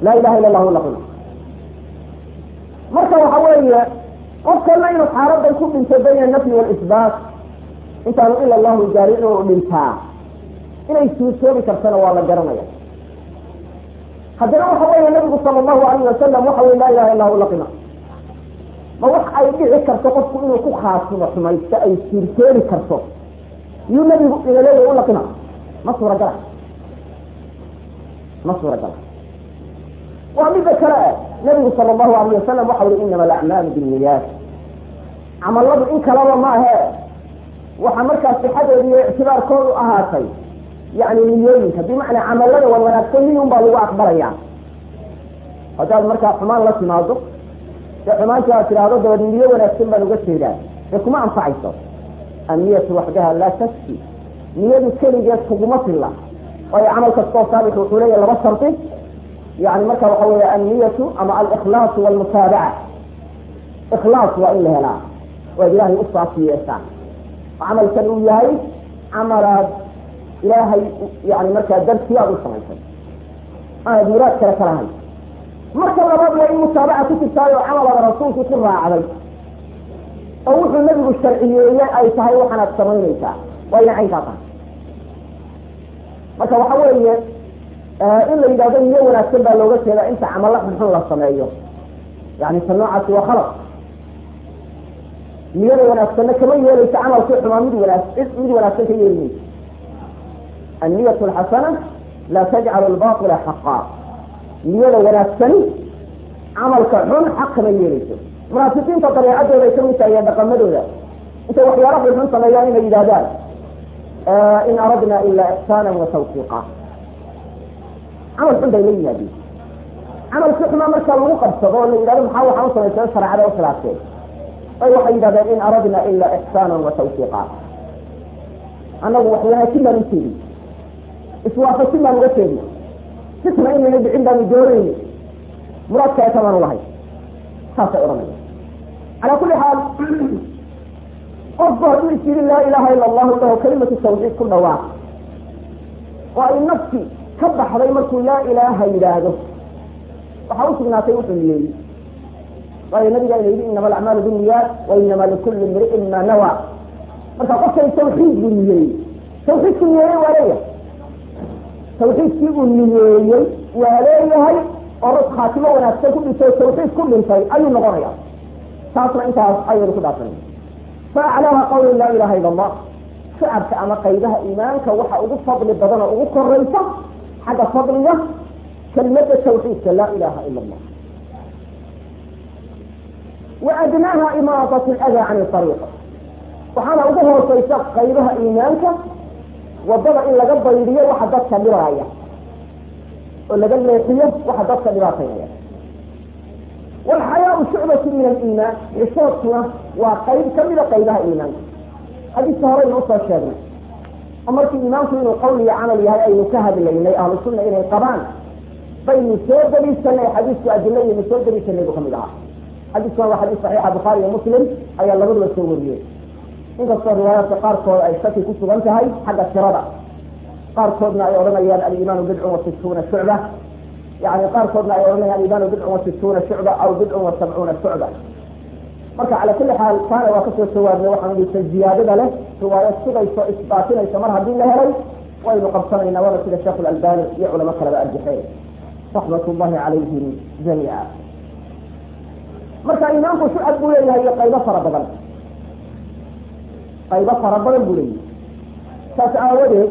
laa ilaha illa allahu laqina marka waxa weeye qofkana inuu xaaladan ku dhinto bayna nafyi walisbaat intaanu ila allahu gaari inuu dhintaa inay suurtoobi kartana waa la garanaya haddana waxa weeye nabigu sala allahu alayh wasalam waxa wey laa ilaha illa hu laqina ma wax ay dhici karto qofku inuu ku khaasimo xumaysto ay suurtoobi karto yuu nabigu inaleeyahy u laqina ma suuragala ma suuragala waa midda kale nabigu sala allahu alayh wasalam waxa ui inama alacmaalu binniyaat camaladu in kalaba maahe waxa markaa sixadeedu iyo ictibaarkoodu ahaatay yani niyooyinka bimacnaa camalada wan wanaagsan niyun baa lagu aqbalaya haddaad markaa xumaan la timaado dee xumaantii aad tidhaahdo dabad niyo wanaagsan baan uga jeedaa dee kuma anfacayso anniyatu waxdaha laa taski niyadu keligeed kuguma filla waayo camal kastoo saabix wuxuu leeyahy laba shardi yani marka waxa weeye anniyatu ama alikhlaasu walmutaabaca ikhlaas waa in la helaa waad ilaahay u saasi yeeshaan camalkan uu yahay camalaad ilaahay yani markaa dartii aad u samaysay aanad muraad kale ka lahayn marka labaad waa in mutaabaca ku jirtaay oo camalada rasuulku ku raacday oo wuxuu nabigu sharciyeeyey ay tahay waxaanaad samaynaysaa waa ina caynkaa tahay marka waxa weeye in la yidhahdo niyo wanaagsan baa looga jeedaa inta camalla xunxun la sameeyo yani ta noocaasi waa khalaq niyada wanaagsanna kama yeelaysa camalkii xumaa mid wanaag mid wanaagsan ka yeeli mayso anniyat alxasana laa tajcalu albatila xaqa niyada wanaagsani camalka xun xaq kama yeelayso munaafiqiinta dabeecadooda ay kamid tahay iyo dhaqamadooda intay waxyaala xunxun sameeyaan inay yidhahdaan in aradna ila ixsaana wa tawfiiqa camal xun bay la yimaadeen camalkii xumaa marka lagu qabsado oo la yidhahdo maxaa waxaan u samaysay shareecada u khilaafteen ay waxay yidhahdeen in aradna ila ixsaana wa tawfiiqa annagu wax wanaagsin baan ujeedin iswaafajin baan uga jeedin sisna inayna dhicin baanu doonayni muraad kale kamaanu lahay saasay odhanaya calaa kulli xaal qofku hadduu is yidhi laa ilaha ila allahu lahu kalimatu tawxiid ku dhawaaq oo ay nafsi ka baxday markuu laa ilaaha yidhaahdo waxaa usugnaatay wuxuu niyeeyey waayo nabiga ina yidhi inama alacmaalu binniyaat wa inama likulli imri'in ma nawa marka qofkay tawxiid buu niyeeyey tawxiidku niyeeyey waa leeyahay tawxiidkii uu niyeeyey waa leeyahay oo rag khaatimo wanaagsan ku dhintay tawxiid ku dhintay ayuu noqonaya taasna intaas ayaynu ku dhaafsanay fa aclaaha qawli laa ilaha ila allah shacabka ama qaybaha iimaanka waxa ugu fadli badan oo ugu koraysa xagga fadliga kelimada tawxiidka laa ilaha ila allah wa adnaaha imaadat ladaa can ariiq waxaana ugu hooseysa qaybaha iimaanka wadada in laga baydiyo waxa dadka dhibaaya oo laga leexiyo waxa dadka dhibaataynaya walxayaau shucbatu min aliimaan xishoodkuna waa qayb kamida qaybaha iimaanka xadiiska horeynu usoo sheegnay oo markii iimaanku inuu qowl iyo camal yahay aynu ka hadlaynay ahlu sunna inay qabaan baynu soo daliishanay xadiisku adilo iyonu soo daliishanay buu kamid ahaa xadiiskuna waa xadiis saxiixa bukhaari iyo muslim ayaa labaduba soo wariyey inkastoo riwaayaadka qaarkood ay shaki ku sugan tahay xagga tirada qaarkoodna ay odhanayaan alimaanu bidcun wa situuna shucba yani qaarkoodna ay odhanayaan alimaanu bidcun wa situuna shucba aw bidcun wa sabcuuna shucba marka cala kulli xaal taana waa kasoo jawaabnay waxaan dhisa ziyaadada leh riwaayad sugayso isbaatinaysa mar haddii la helay waynu qabsanaynaa waana sida sheekh albani iyo culamo kaleba arjaxeen raxmat llahi calayhim jamiica marka imaamku shucab buu leeyahay iyo qaybo fara badan qaybo fara badan buu leeyahay saas aawadeed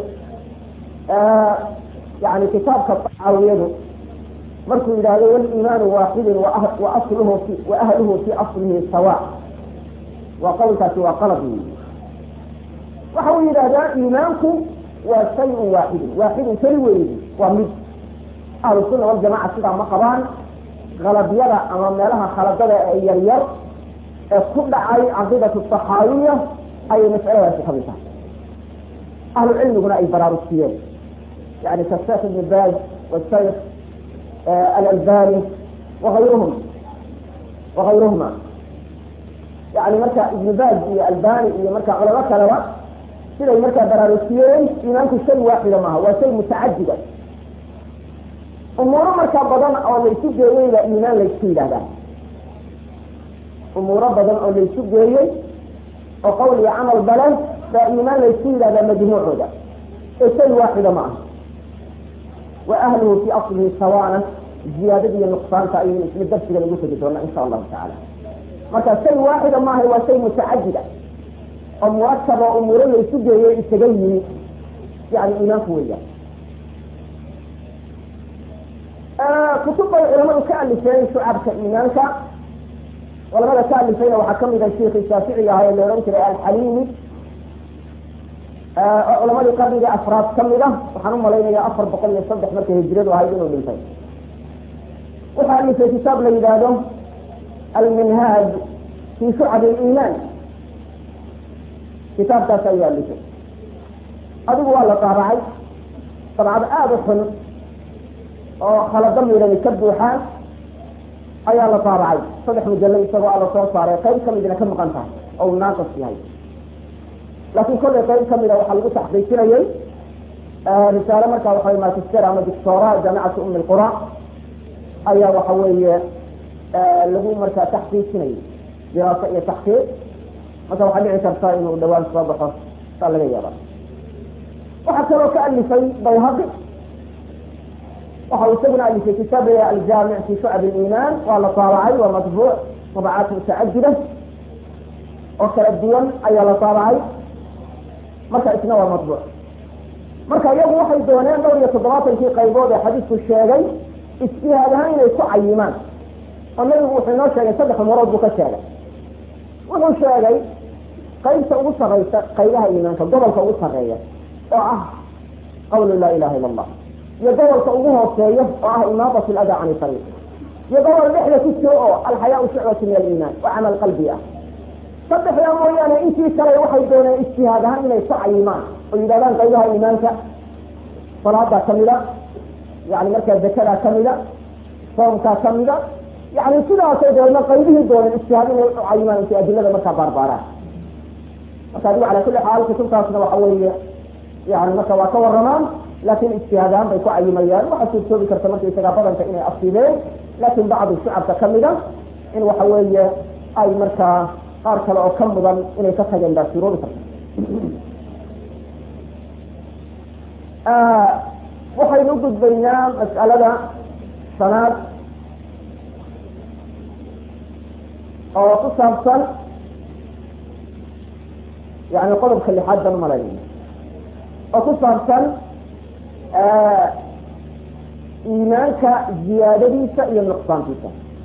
yani kitaabka tacaawiyadu markuu yidhaahdo waliimaanu waaxidun wa asluhu fi wa ahluhu fi aslihi sawa waa qowlkaasi waa qalad wey waxa uu yidhahdaa iimaanku waa shayun waaxidun waaxidun keli weeydi waa mid ahlu sunna waljamaca sidaa ma qabaan khalabyada ama meelaha khaladada ee yaryar ee ku dhacay caqiidatu taxaawiya ayay mas'aladaasi kamid tahay ahlu cilmiguna ay baraarujiyeen yani kasheekh ibn baaz washaykh alalbani waayruhum wagayruhuma yani marka ibn baaz iyo albani iyo marka culamo kaleba siday markaa baraarujiyeen iimaanku shay waaxida maaha waa shay mutacadida umuuro markaa badan oo laysu geeyey baa iimaan laysku yidhahdaa umuuro badan oo laysu geeyey oo qowl iyo camal bale baa iimaan laysku yidhahdaa majmuucooda ee shay waaxida ma aha wa ahluhu fii aslihi sawaana ziyaadada iyo nuqsaanta ayaynu isla darsiga lagu tegi doonaa insha allahu tacaala marka shay waaxida maaha waa shay mutacadida oo murakab oo umuuro laysu geeyey isaga yimi yani iimaanku weeyaan kutub bay culamadu ka alifeen shucabka iimaanka culamada ka alifayna waxaa kamid ah sheikhi shaaficiga ahaa ee la odhan jiray alxaliimi oo culamadii qarniga afraad kamid ah waxaan umalaynaya afar boqol iyo saddex markay hijiradu ahayd inuu dhintay wuxuu alifay kitaab la yidhaahdo alminhaaj fi shucab liimaan kitaabkaas ayuu alifay adigu waa la taabacay dabcad aada u xun oo khalado midani ka buuxaan ayaa la taabacay saddex mujallo isagoo alla soo saaray qayb kamidna ka maqan tahay oo uu naaqis yahay laakiin kollay qayb kamida waxaa lagu taxqiijinayay risaale markaa waxa magister ama doctora jaamicatu umi lqura ayaa waxa weeye lagu markaa taxqiijinayay diraaso iyo taxqiiq marka waxaa dhici karta inuu dhawaan soo baxo saa laga yaaba waxaa kaloo ka alifay bayhaqi waxa uu isaguna alifay kitaab la aljaamic fi shucab liimaan waa la taabacay waa matbuuc tabacaat mutacadida oo kala duwan ayaa la taabacay marka isna waa matbuuc marka iyagu waxay dooneen dhowr iyo toddobaatankii qaybood ee xadiisku sheegay ijtihaad ahaan inay ku cayimaan oo nabigu wuxuu inoo sheegay saddex umurood buu ka sheegay wuxuu sheegay qaybta ugu sareysa qaybaha iimaanka gobolka ugu sareeya oo ah qawlu laa ilaha illa allah iyo gobolka ugu hooseeya oo ah imaadat lada can ariiq iyo gobol dhexda ku jiro oo alxayaau shucbatu min aliimaan oo camal qalbi ah saddexdaa mooyaane intii kale waxay dooneen ijtihaad ahaan inay ku cayimaan oo yidhahdaan qaybaha iimaanka salaadaa kamida yani markaa zakadaa kamida soomkaa kamida yani sidaasay doona qaybihii dooneen ijtihaad inay u cayimaan intay adilada markaa baarbaaraan marka adigu cala kulli xaal kutubtaasna waxa weeye yani marka waa ka waramaan laakin ijtihaad ahaan bay ku cayimayaan waxaa suurtoobi karta markaysagaa badanka inay afsideen laakin bacdu shucabka kamida in waxa weeye ay markaa qaar kale oo ka mudan inay ka tageen baa suuroobi karta waxaynu ugudbaynaa mas'alada shanaad oo ku saabsan yani qodobka lixaad baan umalaynaya oo ku saabsan iimaanka ziyaadadiisa iyo nuqsaantiisa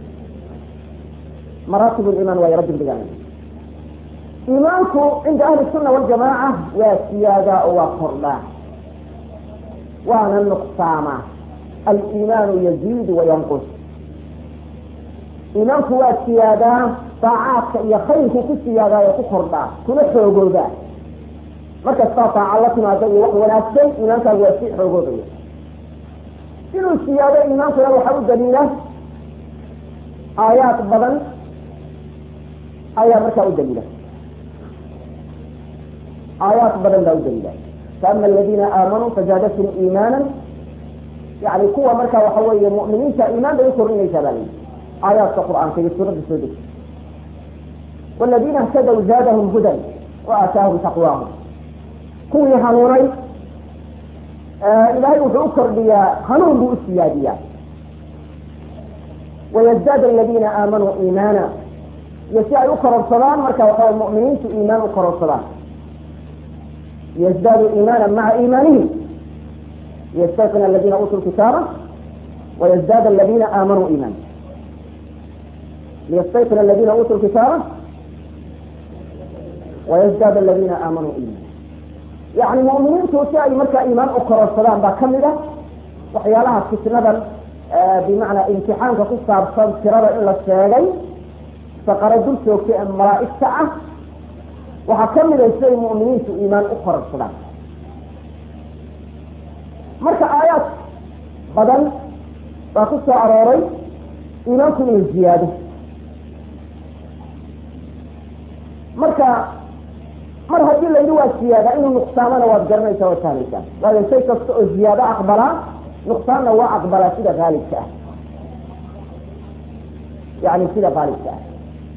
maraatib liman waa yaro dibdhigaan iimaanku cinda ahli sunna waljamaaca waa siyaadaa oo waa kordhaa waana nuqsaamaa aliimaanu yaziidu wayanqus iimaanku waa siyaadaa daacaadka iyo khayrku ku siyaadaayo ku kordhaa kuna xoogoodaa markastaa daaca la timaado iyo wax wanaagsan iimaankaagu waa sii xoogoodaya inuu siyaado iimaankuna waxaa u daliila aayaad badan ayaa markaa u daliila aayaad badan baa u daliila faama aladina aamanuu fazaadatum iimaana yani kuwa markaa waxa weeye mu'miniinta iimaan bay ukordhinaysaa baa layihi aayaadka qur'aanka iyo suuradda soo degta waladina اhtadaw zaadahum hudan wa aataahum taqwaahum kuwii hanuunay ilaahay wuxuu u kordhiyaa hanuun buu u siyaadiyaa wayazdaad aladina aamanuu iimaana iyo si ay u kororsadaan marka waxawa mu'miniintu iimaan u kororsadaan liyزdaaduu iimaana maca iimaanihim liyastayqin aladina uutuu kitaaba wayزdaad aladina aamanuu iimaana liyastayqin aladina uutuu kitaaba wayزdaad aladina aamanuu iimaana yani mu'miniintu si ay markaa iimaan u kororsadaan baa kamid ah waxyaalaha fitnadan bimacnaa imtixaanka ku saabsan tirada in la sheegay saqaro dul joogta ee malaa'igta ah waxaa kamid a siday mu'miniintu iimaan u kororsadaan marka aayaad badan baa ku soo arooray iimaanku inuu ziyaado marka mar haddii la yidhi waa ziyaada inuu nuqsaamana waad garanaysaa waad fahmaysaa waayo shay kasta oo ziyaado aqbalaa nuqsaanna waa aqbalaa sida haalibka ah yani sida haalibka ah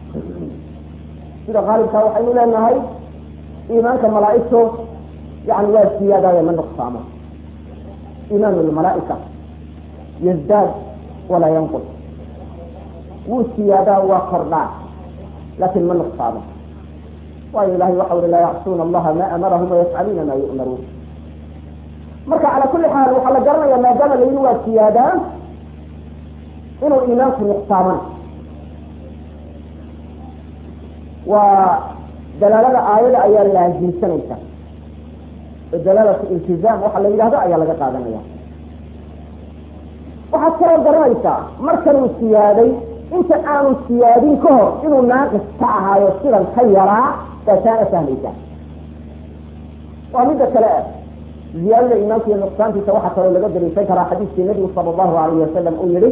sida haalibka waxaynu leenahay iimaanka malaaigto yani waa siyaadaaya ma nuqsaamo iimaan lmalaaika yazdaad walaa yanqus wuu siyaadaa waa kordhaa laakin ma nuqsaamo waayo ilahay waxa uri laa yacsuuna allaha ma amarahum wayafcaluuna ma yu'maruun marka cala kuli xaal waxaa la garanaya maadaama la yidhi waa siyaadaa inuu iimaanku nuqsaaman waa dalaalada aayada ayaa laazimsanaysa oo dalaalatu iltizaam waxa la yidhahdo ayaa laga qaadanaya waxaad kaloo garanaysaa markanuu siyaaday inta aanu siyaadin ka hor inuu naaqis ka ahaayo sidan ka yaraa taasaana fahmaysa waa midda kale ah ziyaadada iimaanka iyo nuqsaantiisa waxaa kaloo laga daliishan karaa xadiiskii nabigu sala allahu alayhi wasalam uu yihi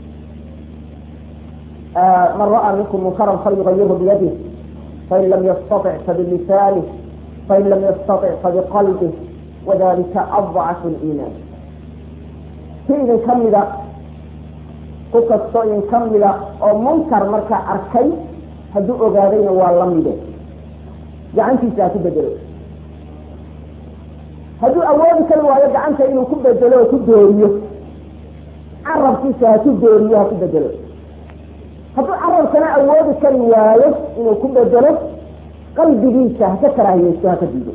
man ra'aa minkum munkaran falyugayirhu biyadih fain lam yastatic fabilisanih fain lam yastatic fabiqalbih wadalika adcafu liimaan si idin kamida ku kastoo idin kamida oo munkar markaa arkay hadduu ogaadayna waa lamide gacantiisa ha ku bedelo hadduu awoodi kari waayo gacanta inuu ku bedelo oo ku dooriyo carabkiisa ha ku dooriyo ha ku bedelo hadduu carabkana awoodi kari waayo inuu ku bedelo qalbigiisa ha ka karaahiyeysto ha ka diido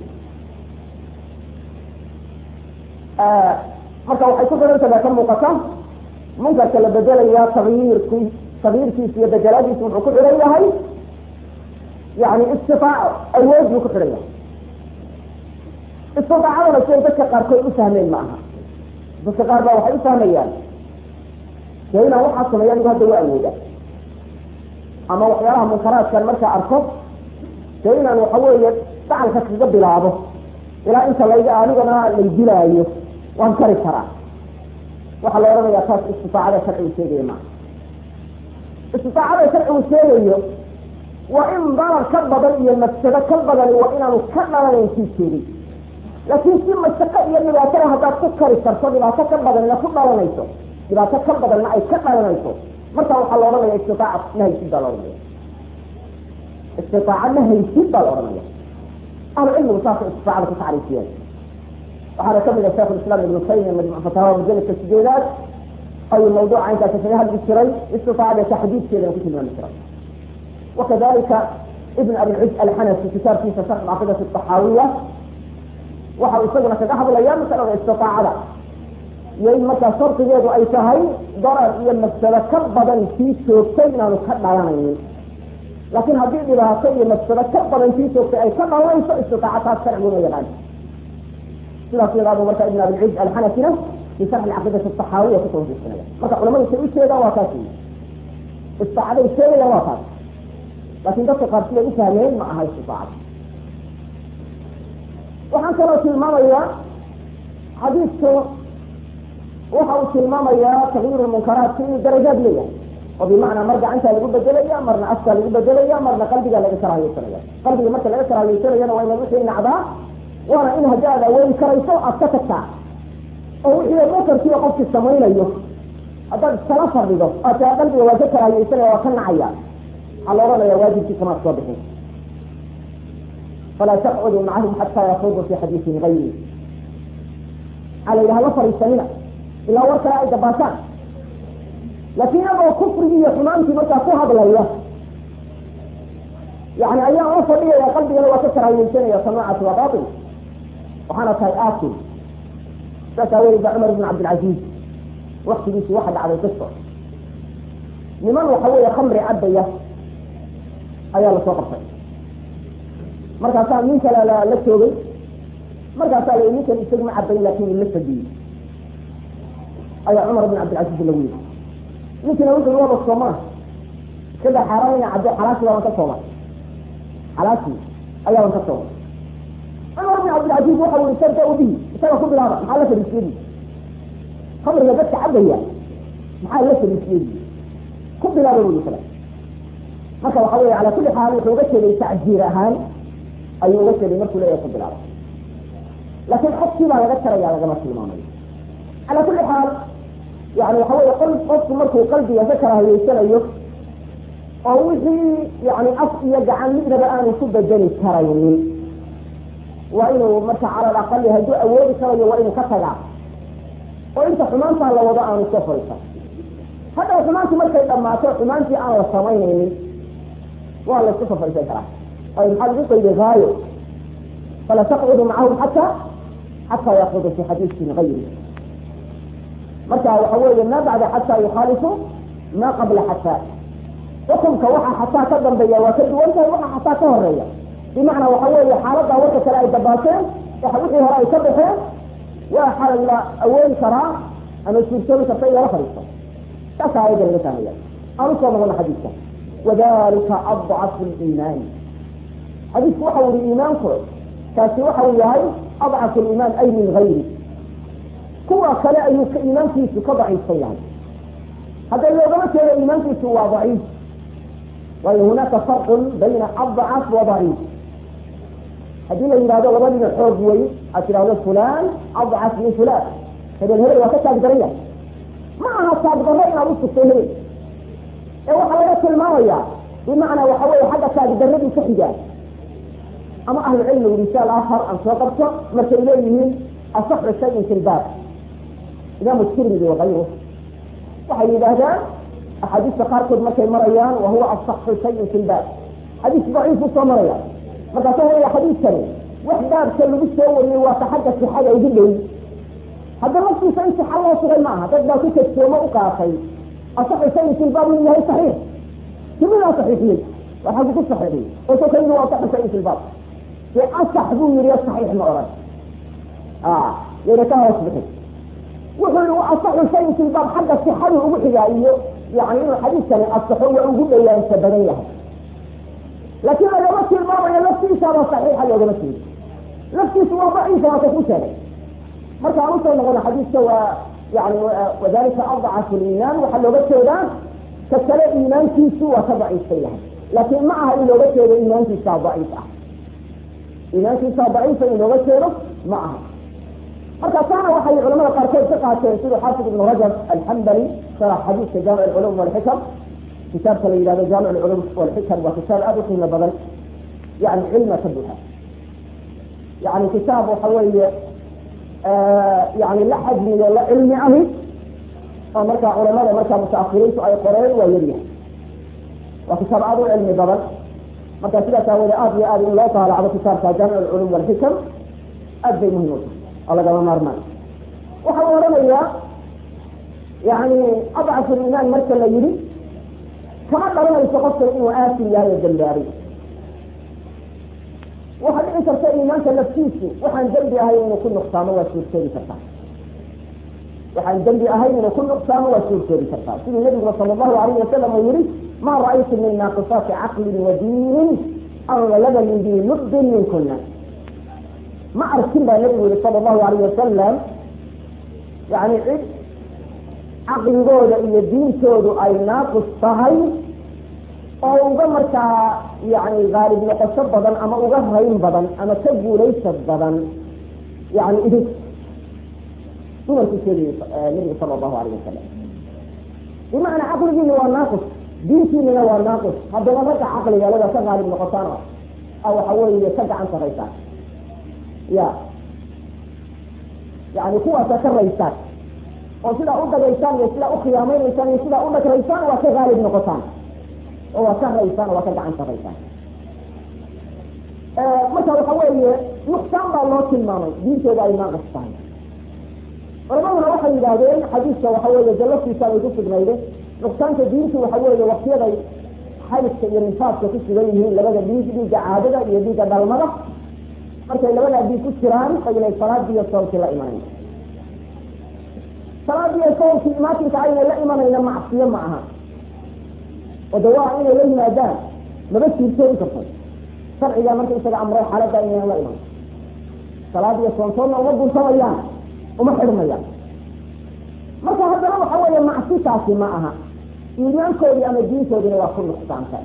marka waxay ku xirantaha ka muuqata munkarka la bedelayaa tagyirki tagyiirkiisa iyo bedelaadiisa wuxuu ku xihan yahay yani istitaaco awood buu ku xihan yahay istidaacadana siday dadka qaarkood u fahmeen ma aha dadka qaar baa waxay u fahmayaan dee inaan waxaa sameeya anigu hadda waa awooda ama waxyaalaha munkaraadkan markaa arko dee inaan waxa weeye dacalka kaga bilaabo ilaa inta layga anigana lay dilaayo waan kari karaa waxaa la odhanayaa taas istiaacada sharcigu sheegaya maa istiaacada sharcigu sheegayo waa in darar ka badan iyo mafsado ka badani waa inaanu ka dhalanayn kii sheegay laakiin si mashaqo iyo dhibaatada haddaad ku kari karto dhibaato ka badanna ku dhalanayso dhibaato ka badanna ay ka dhalanayso marka waxaa la odhanaya istitaaca ma haysid baa la odhanaya istitaaca ma haysid baa la odhanaya ahlu cilmigu saasay istiaacada ku tacriifiyeen waxaana kamid a sheekh islam ibnu taymiya majmuc fatawa majalidka sideedaad ayuu mawduuca inkaasi kaga hadli jiray istiaacada taxdiidkeedana ku tilmaami jiray wakadalika ibn abilcid alxanafi kitaabkiisa sharx caqiidati taxaawiya waxa isaguna kaga hadlaya masalada istiaacada iyo in markaa shardigeedu ay tahay darar iyo mafsado ka badan kii joogtay inaanu ka dhalanaynin laakiin haddii dhibaato iyo mafsado ka badan kii joogtay ay ka dhalanayso istiaaca taas sharciguna yaqaan sidaas yadaadu marka ibn abilciz alxanafina fi sharxi caqiidati taxaawiya kusoo hujeysanaya marka culamadu say u jeedaan waa taas istaacaday sheegayaan waa taas laakin dadka qaar siday u fahmeen ma aha istiaacada waxaan kaloo tilmaamayaa xadiidku waxa uu tilmaamayaa takyiir munkaraatki inuu darajaad leeyahay oo bimacnaa mar gacantaa lagu bedelaya marna afkaa lagu bedelaya marna qalbigaa laga karaahiyeysanaya qalbiga marka laga karaahiyeysanayana waa inaad wixii nacdaa waana in haddii aad awoodi karayso aad ka tagtaa oo wixii munkarkiiba qofkii samaynayo haddaad iskala fadhido aad taa qalbiga waa ka karaahiyeysanaya waa ka nacaya waxaa la odhanaya waajibkii kamaad soo bixin falaa taqcuduu macahum xataa yakuuduu fi xadiisin gayri waxaa la yidhaha la fadhiisanina ilaa war kale ay dabaashaan laakiin iyagoo kufrigii iyo xumaantii markaa ku hadlaya yani ayaan la fadhiyaya qalbigana waa ka karaahiyeysanaya samaacati waa bail waxaana tahay aakil saas aaweed ba cumar ibn cabdilcaziiz waktigiisii waxa dhacday qiso niman waxa weeye khamri cabaya ayaa lasoo qabtay markaasaa nin kale la joogay markaasaa la ninkan isagu ma cabayn laakin ila fadiyey ayaa cumar ibn cabdilcaziiz lagu yiri ninkina wuxuu waba sooma iskada xaaraan ina cabdo xalaasi baaban ka sooma xalaasi ayaaban ka sooma cumar ibn cabdilcaziiz waxa ui sarda ubihi isaga ku bilaaba maxaa la fadhiisiyadi khamriga dadka cabaya maxaa la fadhiisiyadi ku bilaaba bui kale marka waxa wey ala kuli xaal wuxuu uga jeeday tacjiir ahaan ayuu uga jeeday markuu leeyahay ku bilaaba laakin xogkii baa laga taraya lagama tilmaamayo calaa kulli xaal yani waxa weye qol qofku markuu qalbiga ka kala hayeysanayo oo wixii yani af iyo gacan midnaba aanu ku bedeli karaynin waa inuu marka cala alaqali hadduu awoodi karayo waa inuu ka tagaa oo inta xumaantaa la wado aanu soo fariisan haddaw xumaantii markay dhammaato xumaantii aan la samaynaynin waa la isku soo fariisan karaa ay maxaa lagu qayday haayo fala taqcudu macahum xataa xataa yaqudu fi xadiisin gayri marka waxa weeye ma bacda xataa yukhaalifu ma qabla xataa xukumka waxa xataa ka dambeeya waa ka duwan tahay waxa xataa ka horeeya bimacnaa waxa weeye xaaladaa warka kale ay dabaateen wixii hore ay ka baxeen waa xalal la awoodi karaa ama suurtoobi karta in lala fadhiisto saasa ayada laga fahmaya aan usoo noqono xadiidka wadalika adcafu liimaani xadiisku waxa uu yihi iimaanku kaasi waxa uu yahay adcafu liimaan ay min gayri kuwa kale ayuu ka iimaankiisu ka daciifsan yahay hadda loogama jeedo iimaankiisu waa daciif waayo hunaaka farqun bayna adcaf wa daciif haddii la yidhahdo laba dhinac xoog wey aad tidhahdo fulan adcaf min fulan hebel hebel waa ka taag daran yahay ma aha taag darro inaad usugtay hebel ee waxaa laga tilmaamaya bimacnaa waxa weye xagga taag darradii ka xigaa ama ahlu cilmigu risaal ahar aan soo qabto markay leeyihiin asaxu shayin fi lbaab imaamu tirmidi wakayru waxay yidhaahdaan axaadiista qaarkood markay marayaan wa huwa asaxu shayin fi lbaab xadiis daciifu soo maraya markaasa waya xadiidkani wax baabka lagu soo wariyey waa ka xagga sixada ugu dhow hadda laftiisa in sixa loo sugay ma aha dad baa ku kadsoomo u qaatay asaxu shayin fi lbaab inuu yahay saxiix timidaa saxiixiyey waa xaggu ku saxiixiyey oo soo kayidi waa asaxu shayin fi lbaab dee asax buu yihi saxiix ma oran yayna ka hoos bixin wuxuu yihi wa asaxu shayin fi lbaab xagga sixadu ugu xigaa iyo yani inuu xadiidkani asaxo waa ugu dhawaansa badan yahay laakiin lagama tilmaamayo laftiisaaba saxiixa loogama jeedo laftiisu waa daciifa waa ka ku sheegay marka aan usoo noqono xadiidka waa yani wadalika adcafu liimaan waxaa looga jeedaa ka kale iimaankiisu waa ka daciifsan yahay laakiin ma aha in looga jeedo iimaankiisaa daciif ah iimaankiisaa daciifa in looga jeedo ma aha marka taana waxay culamada qaarkood ka qaateen siduu xaafid ibnu rajab alxambali sharax xadiidka jaamic alculum walxikam kitaabka la yidhahdo jaamic alculum walxikam waa kitaab aada u qiimo badan yani cilma ka buuxa yani kitaab waxa weeye yani la xajmiyo la cilmi ahi oo markaa culamada markaa mutaakiriintu ay qoreen waa yaryahay waa kitaab aada u cilmi badan marka sidaas aawoode aada iyo aada in loo taalacdo kitaabka jaamic alculum walxikam aad bay muhim u tahay oo lagama maarmaan waxa uu odhanayaa yani adcafu liimaan marka la yidhi kama dhalanayso qofkan inuu aasin yahay oo dambaabay waxaa dhici karta iimaanka laftiisu waxaan dembi ahayn inuu ku nuqsaamo waa suurtoobi kartaa waxaan dembi ahayn inuu ku nuqsaamo waa suurtoobi kartaa siduu nabiguna sala allahu alayhi wasalam uu yihi ma ra'aytu min naaqisaati caqlin wa diinin aglaba min dii lubbin minkuna ma arkin baa nabigu yihi sala allahu alayh wasalam yani cid caqligooda iyo diintoodu ay naaqis tahay oo uga markaa yani haalib noqosho badan ama uga rayn badan ama ka guulaysa badan yani idin dumarkuu sheegayay nabigu sala allahu alayh wasalam bimacnaa caqligiina waa naaqis diintiinina waa naaqis haddaba ragga caqliga lada ka haalib noqotaan a waxa weeye ka gacan saraysaan ya yani kuwaasa ka raysaan oo sidaa u dagaysaan iyo sidaa u khiyaameynaysaan iyo sidaa u dhagraysaan waa ka haalib noqotaan oo waa ka raysaan oo waa ka gacan saraysaan marka waxa weeye nuqsaan baa loo tilmaamay diintooda ay naaqis tahay culamaduna waxay yidhaahdeen xadiiska waxa weeye jalaftiisa ay ku sugnayde nuqsaanka diintu waxa weeye waktiyaday xaydka iyo nifaadka ku sugan yihiin labada dhiig dhiigga caadada iyo dhiigga dhalmada markay labadaa dhiig ku jiraan aynay salaadii iyo soomkii la imanayn salaadii iyo soomkii imaatinka aynay la imanayna macsiyo ma aha oo de waa inay la yimaadaan maba suurtoobi karto sharcigaa marka isaga amray xaaladda inaynan la iman salaad iyo soontoodna uma guntamayaan uma xidhmayaan marka haddana waxa weeye macsitaasi ma aha iimaankoodii ama diintoodina waa ku nuqsaantay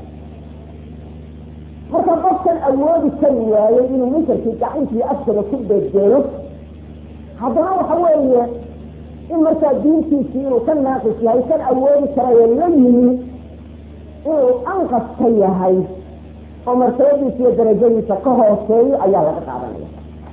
marka qofkan awoodi kari waayey inuu munkarkii gacantii afkaba ku beedgeeyo haddana waxa weeye in markaa diintiisii inuu ka naaqis yahay kan awoodi karayo la yimi inuu anqaska yahay oo martabadiisa iyo darajadiisa ka hooseeyo ayaa laga qaadanaya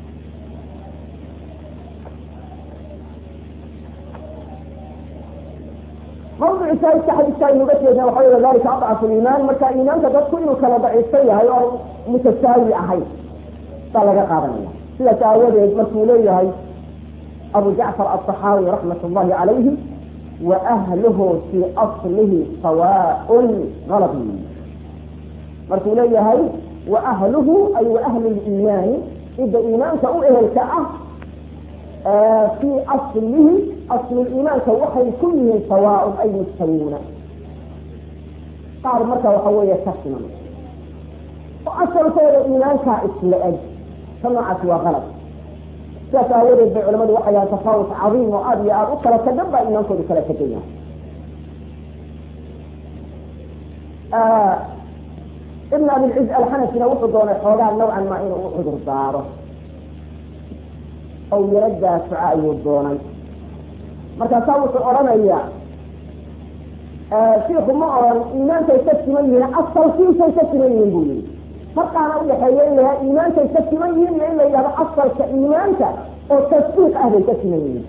mawduci shaahidka xadiiska aynuga jeedna waxa wey dalika adcafu liimaan marka iimaanka dadku inuu kala daciifsan yahay oo mutasaawi ahayn baa laga qaadanaya sidaas aawadeed markuu leeyahay abu jacfar aلصaxaawi raxmat اllahi calayhi waahluhu fii aslihi sawaaء galbi markuu leeyahay waahluhu ay waahlu liimaani cidda iimaanka u ehelka ah fii aslihi asluliimaanka waxay ku yihiin sawaaء ay mustawuuna qaar marka waxa weeye ka siman oo asalkooda iimaankaa isla eg ka noocaasi waa qalab sidaas aawadeed bay culamadu waxay yahay tafaawut cadiim oo aada iyo aada u kala tagan baa iimaankoodu kala tagan yahay ibn abilciz alxanafina wuxuu doonay xoogaa nawcan maa inuu u cudur daaro oo yaro daafaca ayuu doonay markaasaa wuxuu odhanaya shiiku ma oran iimaankay ka siman yihiin asalkiisay ka siman yihiin buu yihi farqaana udhaxeeya in la yaha iimaankay ka siman yihiin iyo in la yidhahdo asalka iimaanka oo tasdiiq ah bay ka siman yihiin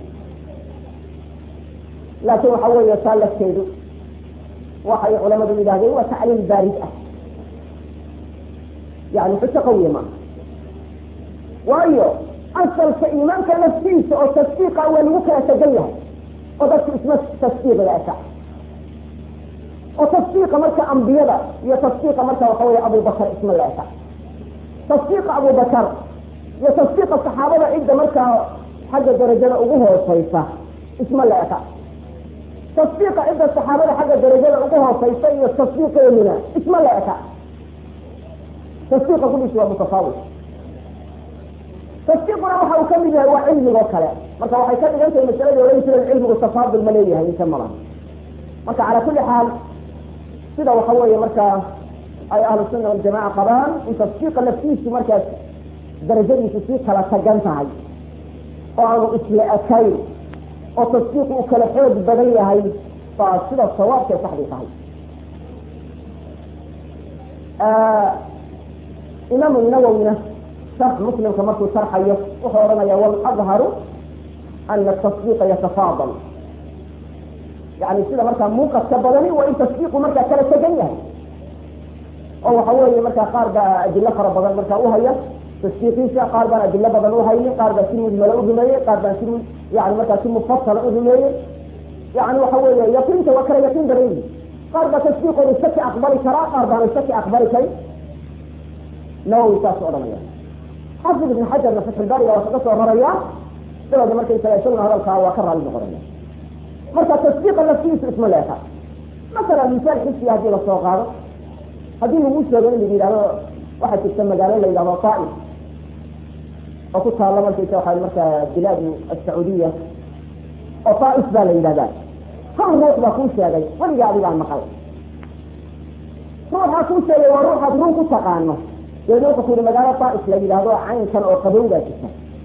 laakiin waxa weeye taa lafteedu waxay culamadu yidhahdeen waa tacliil baarid ah yani xujo qawiya maaha waayo asalka iimaanka laftiisa oo tasdiiqa waa lagu kala tegan yahay oo dadku isma tasdiiqga eka oo tasdiiqa marka ambiyada iyo tasdiiqa marka waxa wey abubakar isma la eka tasdiiqa abubakar iyo tasdiiqa saxaabada cidda markaa xagga darajada ugu hooseysa isma la eka tasdiiqa cidda saxaabada xagga darajada ugu hooseysa iyo tasdiiqeeduna isma la eka tasdiiqa kuliisi waa mutafaawit tasdiiquna waxa uu kamid yahay waa cilmigoo kale marka waxay ka dhigan tahay masaladii ohan jireen cilmigu tafaadul ma leeyahay inta malaha marka calaa kulli xaal sida waxa weeye marka ay ahlu sunna waljamaca qabaan in tasdiiqa laftiisu markaas darajadiisu sii kala tagan tahay oo aanu isla ekayn oo tasdiiqu uu kala xoog badan yahay baa sida sawaabkay saxdii tahay imaamu nawowina sharx muslimka markuu sharxayo wuxuu odhanaya waladharu ana tasdiiqa yatafaadal yani sida markaa muuqadka badani waa in tasdiiqu markaa kala tegan yahay oo waxa weeye markaa qaar baa adilo fara badan markaa uhaya tasdiiqiisa qaar baan adilo badan uhaynin qaar baa si mujmala u rumeeyey qaar baan si yani markaa si mufasala u rumeeyey yani waxa weeye yaqiinta waa kala yaqiin badan yihi qaar baa tasdiiqooda shaki aqbali karaa qaar baana shaki aqbali karin nawowi saas odhanaya xafid ibn xajarna fatxulbaariga waa kaga soo raraya dabada markaysaga isaguna hadalkaa waa ka raali noqonaya marka tasdiiqa laftiisu isma leeka masalan misaal xisiya haddii lasoo qaado haddii lagu sheego in lagu yidhahdo waxaa jirta magaalo la yidhahdo taif oo ku taalla markaysa waxa marka bilaad asacuudiya oo taif baa la yidhahdaa hal ruux baa kuu sheegay weliga adigaan maqal ruuxaa kuu sheegay waa ruuxaad run ku taqaano deedna wuxuu ku yihi magaalo taif la yidhaahdo caynkan oo qabowgaa jirta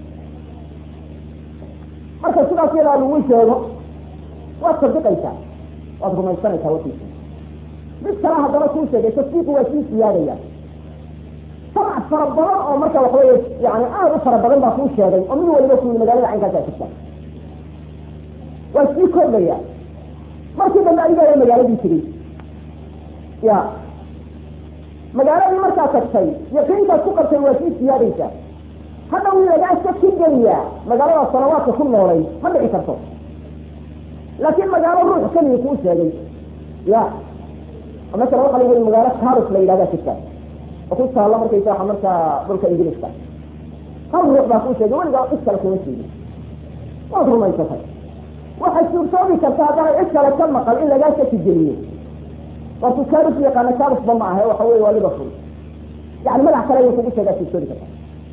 marka sidaas yadaa lagu sheego waad sadiqaysaa waad rumaysanaysaa warkiisa mid kale haddana kuu sheegay tasdiiqu waa sii siyaadaya samac fara badan oo marka waxaweye yani aada u fara badan baa kuu sheegay oo mid waliba ku yii magaalada caynkaasa jirta waa sii kordhaya markii dambe adigaa magaaladii tegey ya magaaladii markaa tagtay yaqiintaad ku qabtay waa sii siyaadaysaa hadda wii lagaa shaki geliyaa magaalada sanawaadka ku noolay ma dhici karto laakiin magaalo ruux keliya kuu sheegay ya masala waxa lagu yii magaalo carus la yidhahda jirta oo ku taalla markaysa waa markaa dhulka ingiriiska hal ruux baa kuu sheegay weligaa cid kale kuma sheegin waad rumaysatay waxay suurtoobi karta haddana cid kale ka maqal in lagaa shaki geliyo warku carus yaqaana carusba ma ahe waxa wey waa liverpool yani magac kale ayuu kugu sheegaa suurtoobi karta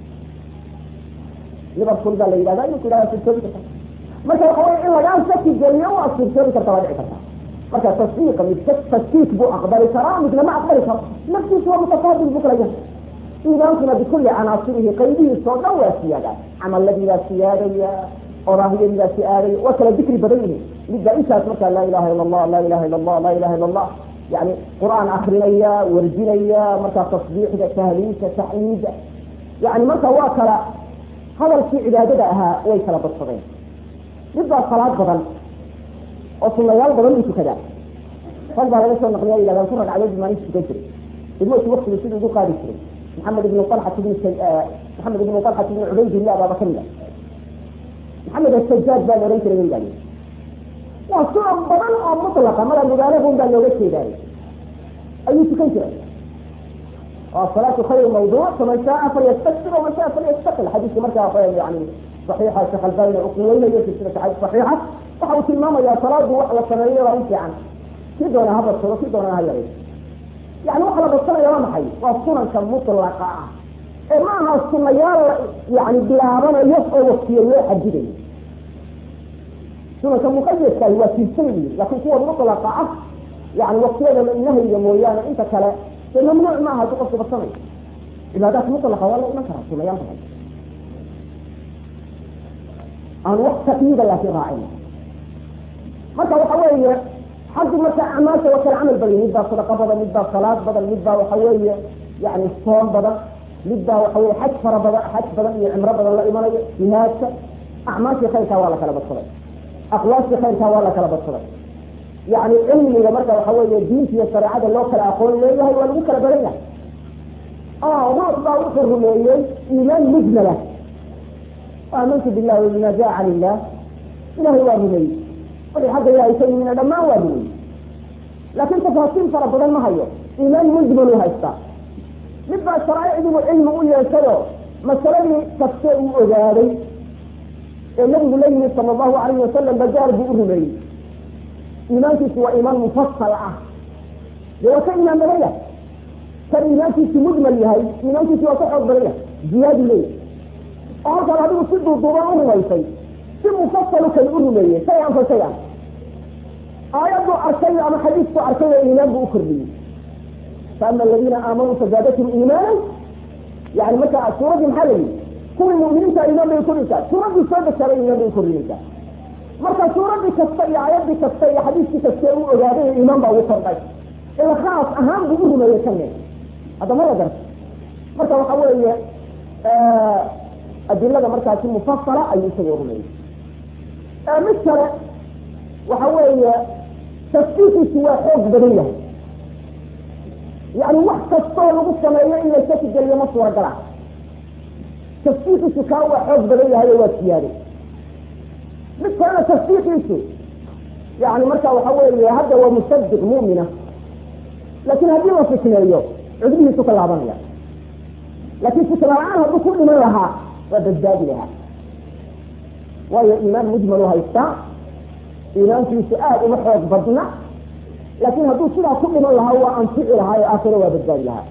liverpool baa la yidhahda inuu ku yidhahda suurtoobi karta marka waxa wey in lagaa shaki geliyo waa suurtoobi karta waa dhici karta marka tasdiiqa mid tasdiiq buu aqbali karaa midna ma aqbali karo naftiisu waa mutafaadil buu kala yahay iimaankuna bikulli canaasirihi qaybihiisa oo dhan waa siyaadaa camaladii baa siyaadaya oraahiyadidaasi aaday waa kala dikri badan yihiin midbaa intaas markaa laa ilaha ila allah laa ilaha ila allah laa ilaha ila allah yani qur-aan akrinaya warjinaya markaa tasbiixda tahliilka taxmiida yani marka waa kala hadalkii cibaadada ahaa way kala badsadeen midbaa salaad badan oo sunayaal badan buu tukadaa rag baa laga soo naqliya yidhahdaan ku ragcadood maalinta tukan jiray ilmoodki waktigu siduu ugu qaadi jiray maxamed ibnu alxat ibn maxamed ibnu alxat ibn cubaydillah baaba kamid a maxamed asajaad baa la ohan jiray wayidhahde waa sunan badan oo mutlaqa mada mubaalagun baa looga jeedaay ayuu tukan jiray salaatu khayr mawduuc faman shaaa falyastakbir waman shaa falyastaqil xadiiska markaa yani saxiixa sheekh albani uu quweynayo silsilata xadiis saxiixa waxa uu tilmaamayaa salaadu wax la sameeyo waa in fiican kii doona ha badsado kii doonana ha yaray yani waxa la badsanaya waa maxay waa sunanka mutlaqa ah ee ma aha sunayaal yani bilaabanayo oo waktiyo loo xadidayo sunanka muqayadkahi waa tirsayyi laakin kuwa mutlaqa ah yani waktiyada nahyiga mooyaane inta kale dee mamnuuc maaha haddii qofku badsanayo cibaadaat mutlaqa waa la iman karaa sunayaal badan aan wax taqyiida laakiin raacin marka waxa weeye xaggi marka acmaasha waa kala camal badan mid baa sadaqa badan mid baa salaad badan mid baa waxa weeye yani soom badan mid baa waxa weye xaj fara badan xaj badan iyo cimro badan la imanayo jihaadka acmaashii khayrkaa waa la kala badsaday aqwaashii khayrkaa waa la kala badsaday yani cilmiga marka waxa weeye diinta iyo shareecada loo kala aqoon leeyahay waa lagu kala badan yahay ruux baa wuxuu rumeeyey iimaan mujmala aamantu billahi wabima jaa can illah ilahay waa rumeeyey wixii xagga ilahay ka yimina dhammaan waa rumeeyey laakin tafaasiil fara badan ma hayo iimaan mujmalu haystaa mid baa sharaaicdiibu cilmi u yeeshayo masaladii kaste uu ogaaday ee nabigu la yimid sala allahu alayhi wasalam bajaar buu u rumeeyey iimaankiisu waa iimaan mufasal ah dee waa ka iimaan badan yahay kan iimaankiisu mujmal yahay iimaankiisu waa ka xoog badan yahay jihaadu leeyahay oo halkaan adigu si duuduuban u rumaysay si mufasalu kale u rumeeyey shay an fa shay an aayaddu arkay ama xadiisku arkay oo iimaan buu u kordhiyey faama aladiina aamanuu fazaadatum iimaanan yani marka suuradii maxaa la yidhi kuwii mu'miniinta iimaan bay ukordhinaysaa suuraddii soo degsaday iimaan bay ukordhinaysaa marka suuradii kasta iyo aayadii kasta iyo xadiiskii kasta u ogaaday iimaan baa ugu kordhay ila khaas ahaan buu u rumeeyey kane hadda ma la garta marka waxa weeye adilada markaasi mufasala ayuu isagoo rumeeyey mid kale waxa weeye tasdiiqiisu waa xoog badan yahay yani wax kastoo lagu sameeyo in la shaki geliyo ma suuragala tasdiiqiisu kaa waa xoog badan yahay oo waa siyaaday mid kalena tasdiiqiisu yani marka waxa weeye hadda waa musadiq mu'mina laakin haddii la fitneeyo cudbihiisu ka laabanaya laakin fitna la-aan hadduu ku dhiman lahaa waa badbaadi lahaa waayo iimaan mujmalu haystaa iimaankiisu aada uma xoog badna laakin hadduu sidaa ku dhiman lahaa waa anfici lahaa ee aakhiro waa badbaadi lahaa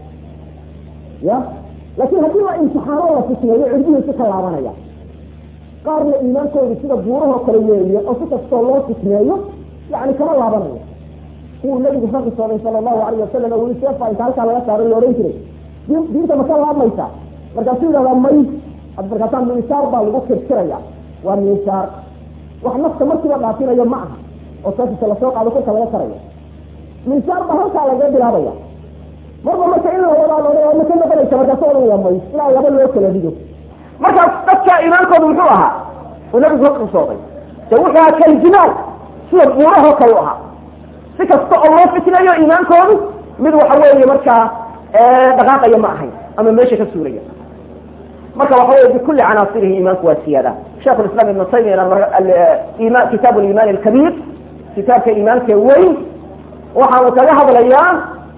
ya laakin haddii la imtixaano la fitneeyo cudbihiisu ka laabanaya qaarna iimaankoodu sida buurahoo kale weeye oo si kastoo loo fitneeyo yani kama laabanayo kuwuu nabigu ka qisooday sala allahu alayh wasalam oo weli seefa inta halkaa laga saaray la odhan jiray diinta ma ka laabmaysaa markaasuu yidhahdaa may markaasaa miishaar baa lagu kirkiraya waa miishaar wax nafta markiiba dhaafinayo ma aha oo saasisa lasoo qaado korka laga karayo miishaar baa halkaa laga bilaabaya marba marka in la wadaa loodha ma ka noqonaysa markaasu odhanaya may ilaa laba loo kala dhigo markaas dadka iimaankoodu muxuu ahaa uu nabigu ka qisooday de wuxuu ahaa kaljimaal sida buurahoo kale u ahaa si kasta oo loo fitnayo iimaankoodu mid waxa weeye markaa dhaqaaqaya ma ahayn ama meesha ka suuraya marka waxa wey bikuli canaasirihi iimaanku waa siyaada sheikh islam ibn taymiya kitaab iman alkabiir kitaabka iimaanka weyn waxaanu kaga hadlayaa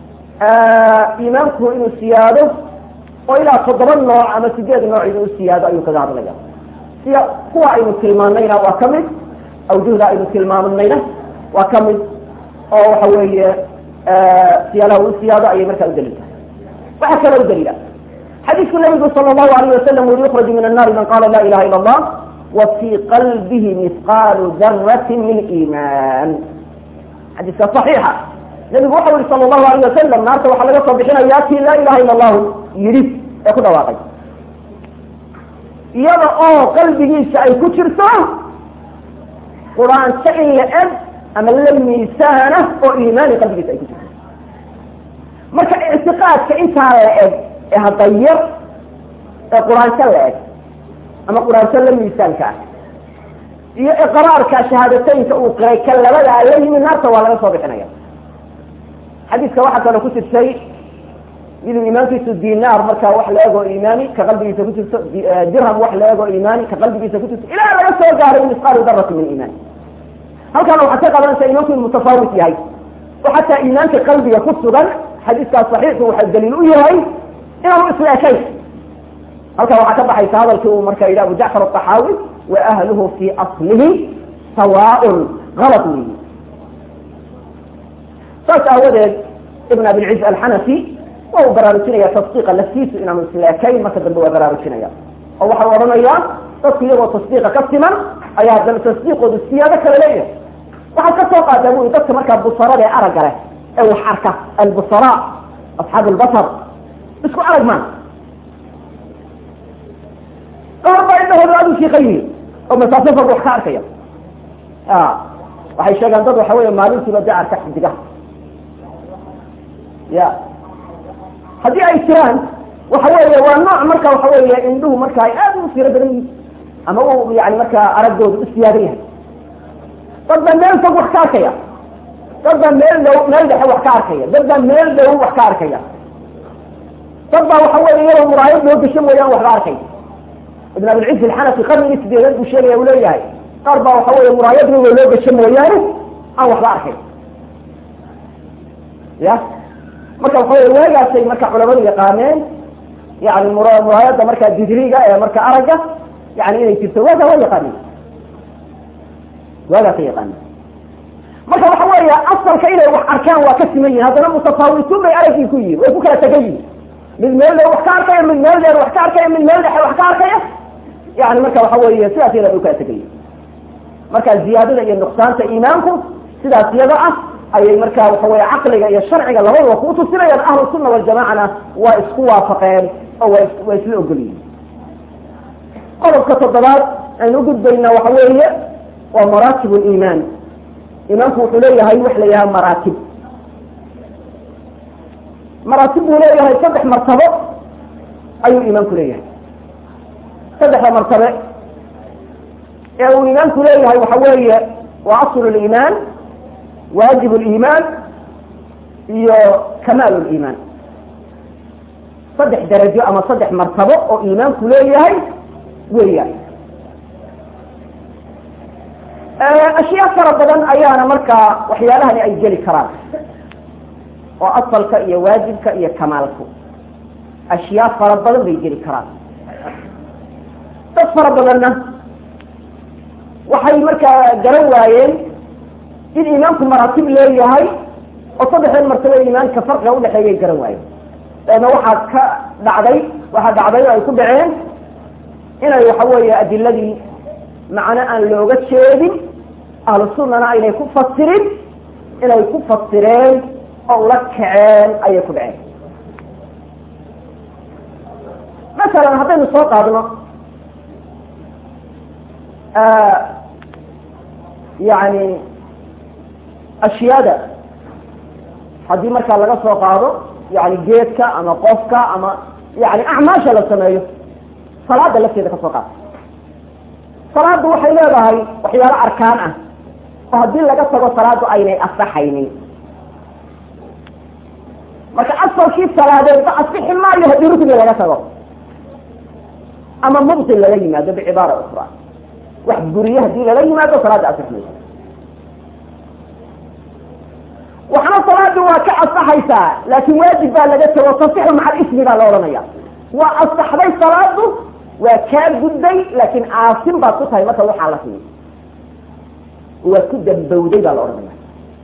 iimaanku inuu siyaado oo ilaa toddoba nooc ama sideed nooc inuu siyaado ayuu kaga hadlaya siya kuwa aynu tilmaanayna waa kamid awjuhda aynu tilmaamanayna waa kamid oo waxa weeye siyaadaha u siyaado ayay markaa udaliiltahay waxaa kale u daliila xadiidku nabigu sal allahu alayh wasalam uri yukraju min annaari man qala la ilaha ila allah wa fii qalbihi mihqaalu darati min iimaan xadiiska صaxiixa nabigu waxau yihi sala allahu alayh wasalam naarta waxaa laga soo bixinayaa kii laa ilaha ila allahu yidhi ee ku dhawaaqay iyada oo qalbigiisa ay ku jirto quraanjo in la eg ama la miisaana oo iimaani qalbigiisa ay ku jirto marka ictiqaadka intaa la eg ee hadayar ee quraanjo la eg ama quraanjo la miisaanka ah iyo iqraarka shahaadateynka uu qiray ka labadaa la yimi naarta waa laga soo bixinaya xadiiska waxaa kaloo ku jirtay miduu iimaankiisu dinaar markaa wax la ego iimaani ka qalbigiisa ku jirto dirham wax la ego iimaani ka qalbigiisa ku jirto ilaa laga soo gaaray misqaalu darati min iimaan halkaana waxaad ka qadanaysaa iimaanku inu mutafaawit yahay oo xataa iimaanka qalbiga ku sugan xadiiskaas saxiixu waxaa daliil u yahay inaanu isleekayn halkaa waxaa ka baxaysa hadalkii uu marka yidhi abu jacfar aطaxaawi wa ahluhu fi aslihi sawaaء galط weyi saas aawadeed ibn abilciz alxanafi waa uu baraarujinaya tasdiiqa laftiisu inaanu isleekayn marka dambe waa baraarujinaya oo waxau odhanayaa dadku iyagoo tasdiiqa ka siman ayaa haddana tasdiiqoodu siyaado kale leeyahay waxaad ka soo qaataa bui dadka markaa busarada ee aragga leh ee wax arka albusara asxaab albasar isku arag maan qaar baa indhahooda aad u shiiqan yihiin oo masaafo fog wax ka arkaya waxay sheegaan dad waxa weya maalintiiba de arka xidigaha ya haddii ay jiraan waxa weeye waa nooc marka waxa weeye indhuhu marka ay aad u firo badan yihin ama u yani markaa araggooda u siyaadan yahay dad baa meel fog wax ka arkaya dad baa meel dhow meel dhexe wax ka arkaya dad baa meel dhow wax ka arkaya dad baa waxa weeye iyadoo muraayad loo gasho mooyaan waxba arkay ibn abilciz alxanafi qarnigii sideedeed buu sheegaya u leeyahay qaar baa waxa weeye muraayad rogo loo gasho mooyaane aan waxba arkay ya marka waxa wey waagaasay marka culamadu yaqaaneen yani muraayada markaa didriga ee marka aragga yani inay jirto waagaa waa yaqaaneen waagaasay yaqaaneen marka waxa weeya asalka inay wax arkaan waa ka siman yihin haddana mutafaawituun bay araggii ku yihin way ku kala tegan yihin mid meel dhow wax ka arkaya mid meel dheer wax ka arkaya mid meel dhexe wax ka arkaya yani marka waxa weeye sidaas yada bay ukala tegan yihin marka ziyaadada iyo nuqsaanta iimaanku sidaas yada ah ayay marka waxa weye caqliga iyo sharciga labadaba ku tusinayaan ahlu sunna waljamacana waa isku waafaqeen oo wa waa isla ogolyihin qodobka toddobaad aynu ugudbaynaa waxa weeye waa maraatib liimaan iimaanku wuxuu leeyahay wax la yidhaha maraatib maraatib buu leeyahay saddex martabo ayuu iimaanku leeyahay saddexda martabe ee uu iimaanku leeyahay waxa weeye waa aslu liimaan waajib liimaan iyo kamaal liimaan saddex darajo ama saddex martabo oo iimaanku leeyahay weeyaan ashyaa fara badan ayaana markaa waxyaalahani ay geli karaan oo asalka iyo waajibka iyo kamaalku ashyaa fara badan bay geli karaan dad fara badanna waxay markaa garan waayeen in iimaanku maraatib leeyahay oo saddexdan martabo iimaanka farqiga udhexeeyay garan waayeen dabeedna waxaa ka dhacday waxaa dhacday ay ku dhaceen inay waxa weeye adiladii macno aan looga jeedin ahlu sunnana aynay ku fasirin inay ku fasireen oo ula kaceen ayay ku dhaceen masalan haddaynu soo qaadno yani ashyaada haddii markaa laga soo qaado yani geedka ama qofka ama yani acmaasha la sameeyo salaada lafteeda ka soo qaado salaadu waxay leedahay waxyaalo arkaan ah oo haddii laga tago salaadu aynay asaxaynin marka asalkii salaadeed ba asixi maayo haddii rukni laga tago ama mubtil lala yimaado bicibaara ukra wax guriye hadii lala yimaado salaada asix mayso waxna salaadi waa ka asaxaysaa laakin waajib baa laga tago tasixu maca ismi baa la odhanaya waa asaxday salaadu waa kaa gudday laakin caasim baad ku tahay marka waxaa la siiyo waa ku dambowday baa la odhanaya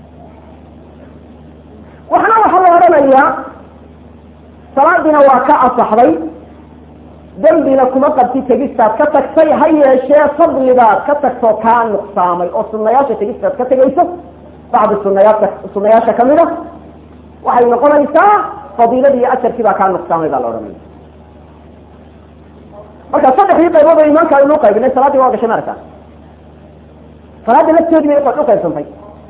waxna waxaa la odhanayaa salaadiina waa ka asaxday dembina kuma qabti tegistaad ka tagtay ha yeeshee fadlibaad ka tagtoo kaa nuqsaamay oo sunayaasha tegistaad ka tegayso bacdi sunayaadka sunayaasha kamid a waxay noqonaysaa fadiiladii iyo ajarkii baa kaa nuqsaamay baa la odhanaya marka saddexdii qaybood oo iimaanka aynu qaybinay salaaddii waa gashay maaragta salaadda lafteedii bay u qaybsantay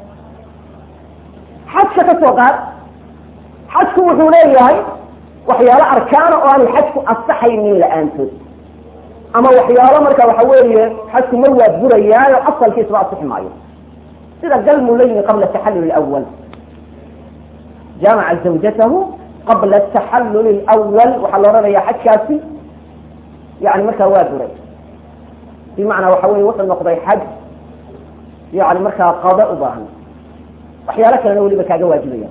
xajka ka soo qaad xajku wuxuu leeyahay waxyaalo arkaana oo aanay xajku asaxaynin la-aantood ama waxyaalo marka waxa weeye xajku mar waa burayaayo asalkiisaba asixi maayo sida galmu la yimi qabla taxallul awal jaamaca zawjatahu qabla taxallul lwal waxaa la odhanaya xajkaasi yani markaa waa buray bimacnaa waxa weye wuxuu noqday xaj yani markaa qada u baahan waxyaalo kalena weliba kaaga waajibaya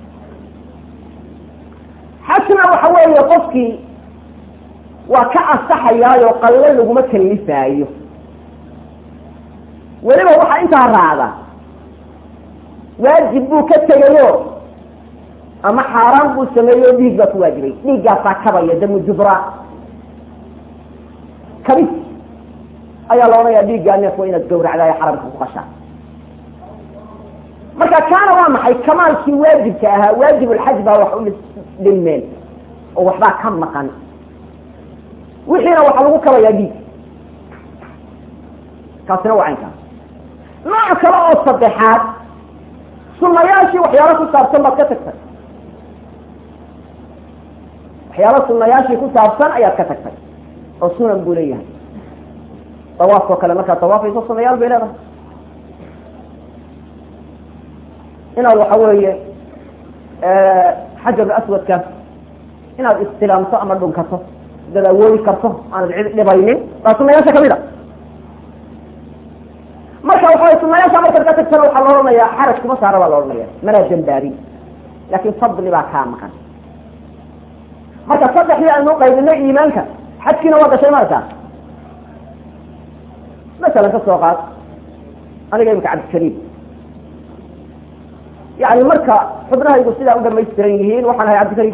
xajna waxa weeye qofkii waa ka asaxayaayo qalle laguma kalifaayo weliba waxaa intaa raacda waajib buu ka tegayo ama xaaraan buu sameeyo dhiig baa ku waajibay dhiiggaasaa kabaya damu jubra kabis ayaa la odhanaya dhiiggaa neef waa inaad gawracdaayo xaramka ku qashaa marka kaana waa maxay kamaalkii waajibka ahaa waajibulxaj baa wax u dhilmeen oo waxbaa ka maqan wixiina waxaa lagu kabayaa dhiig kaasina waa caynkaas nooc kale oo saddexaad sunayaashii waxyaalo ku saabsan baad ka tagtay waxyaalo sunayaashii ku saabsan ayaad ka tagtay oo sunan buu leeyahay dawaafkoo kale markaad dawaafayso sunayaal bay leedahay inaad waxa weeye xajar aswadka inaad istilaamto ama dhunkato dad awoodi karto aanad cid dhibaynin waa sunayaasha kamid a marka waxa sunayaasha markaad ka tagtana waxaa la odhanaya xaraj kuma saara baa la odhanaya manaa dambaabin laakin fadli baa kaa maqan marka saddexdii aynu qaybinay iimaanka xajkiina waa gashay markaa masalan ka soo qaad aniga imika cabdikariim yani marka xubnahaygu sidaa u dhamaystiran yihiin waxaan ahay cabdikariim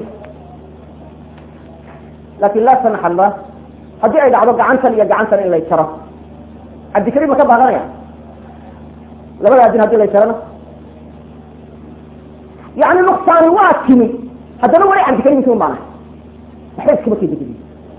laakin laa samax allah haddii ay dhacdo gacantan iyo gacantan in lay jaro cabdikariim ma ka baadanaya labada adin hadii lay jarana yani nuksaani waa timi haddana wali cabdikariimki un baanahay waxba iskama kedegedi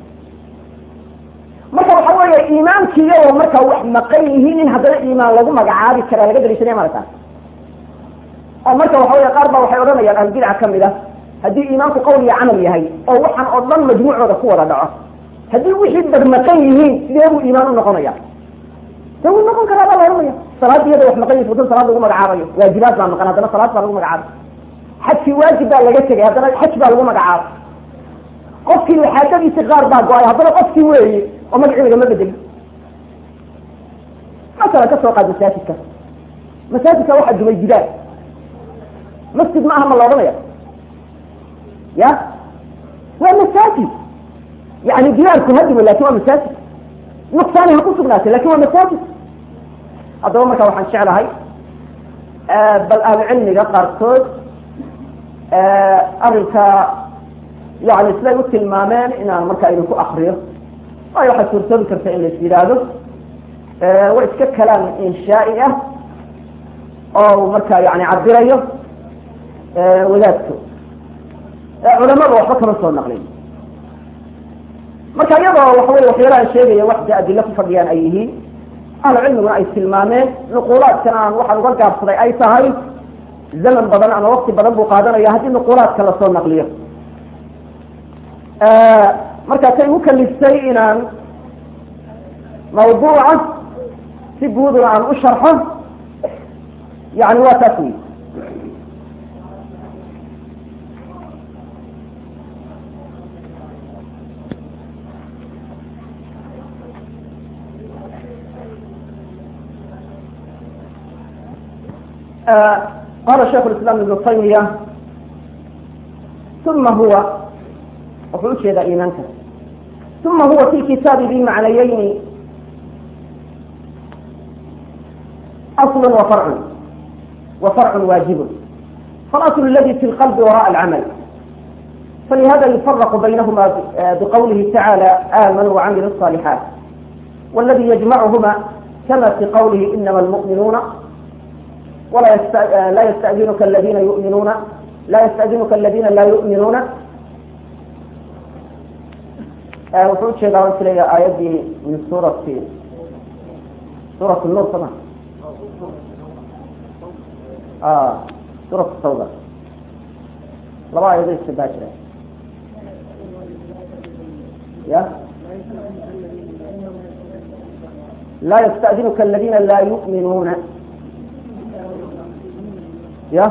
marka waxa weeye iimaankiiyao marka wax maqan yihiin in haddana iimaan lagu magacaabi karaa laga daliishanaya marata oo marka waxa wey qaar baa waxay odhanayaan ahlulbidca kamid a haddii iimaanku qowl iyo camal yahay oo waxaan oo dhan majmuucooda ku wada dhaco haddii wixii dad maqan yihiin sidee buu iimaan u noqonaya de wuu noqon karaa baa la ohanaya salaad iyada wax maqan yihin wadan salaad lagu magacaabayo waajibaad baa maqan haddana salaad baa lagu magacaabay xajkii waajib baa laga tegay haddana xaj baa lagu magacaabay qofkii xaajadiisi qaar baa go-ay haddana qofkii weeye oo magacii lagama bedeli masalan ka soo qaad masaajidka masaajidka waxaa dumay jidaal masjid ma aha ma la odhanaya ya waa masaajid yani diyaarku hadimo lakin waa masaajid nuqsaani ha ku sugnaatay lakin waa masaajid haddaba marka waxaan jeclahay bal ahlucilmiga qaarkood arrinka yani siday u tilmaameen inaan marka idinku akriyo waayo waxaa suurtoobi karta in lais yidhaahdo waa iska kalaam inshaai ah oo marka yani cabirayo wadaadku culamada waxba kama soo naqlin marka iyadoo waxa wey waxyaalahan sheegaya waxda adilo ku fadhiyaan ay yihiin ahlu cilmiguna ay tilmaameen nuquulaadkan aan waxaan uga gaabsaday ay tahay zaman badan ama wakti badan buu qaadanaya haddii nuquulaadka lasoo naqliyo markaasay u kaliftay inaan mawduuca si guuduna aan u sharxo yani waa taas wey qala shaikh islam ibnu taymiya uma huwa wuxuu ujeedaa iimaanka uma huwa fi kitaabi bimacnayayni asl wa farcu wa farcu waajib falasl aladi fi lqalbi waraء alcamal falihada yufaraq baynahma bqawlihi tacalى amanuu وcamilu الصالحaat wاladi yجmachma kama fi qawlihi inama اlmuؤminuuna la ystأdinuka aladina yuminuuna la ystأdinuka aladina la yuؤminuuna wuxuu ujeedaa waan filaya aayaddii min suurati suurat nur sama suurat tawba laba aayado iskabaa jira ya la ystadinuka aladina la yuminuuna ya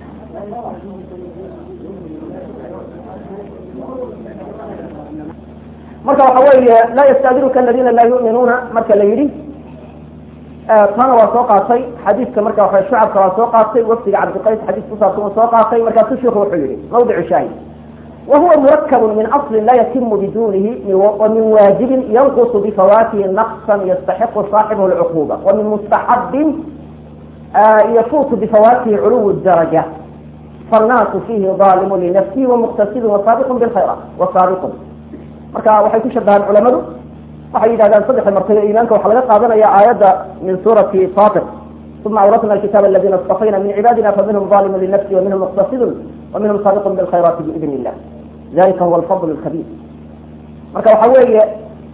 marka waxa weeye la ystadinuka aladina la yuminuuna marka la yidhi tana waa soo qaatay xadiidka marka waa shucabka waa soo qaatay wafdiga cabdiqays xadiis kusaabsan uu soo qaatay markaasu shiku wuxuu yihi mawdicu shaahid wahuwa murakab min asli la yatimu bidunihi wamin waajibin yanqusu bifawatihi naqsan yastaxiqu saaxibuhu lcuquba wamin mustaxabin yafuutu bifawatihi culuw daraja faannaasu fihi daalimu linafsihi wamuqtasidun wasaabiqun bilkhayraat wasaabiqun marka waxay ku shabahaan culamadu waxay yidhahdaan saddexa martabo iimaanka waxaa laga qaadanaya aayadda min suurati fatir uma awratna alkitaaba aladina istafayna min cibaadina faminhum zalimu linafsi waminhum muqtasidun waminhum saabiqun bilkhayraati biidn illah dalika huwa alfadl lkabiir marka waxa weeye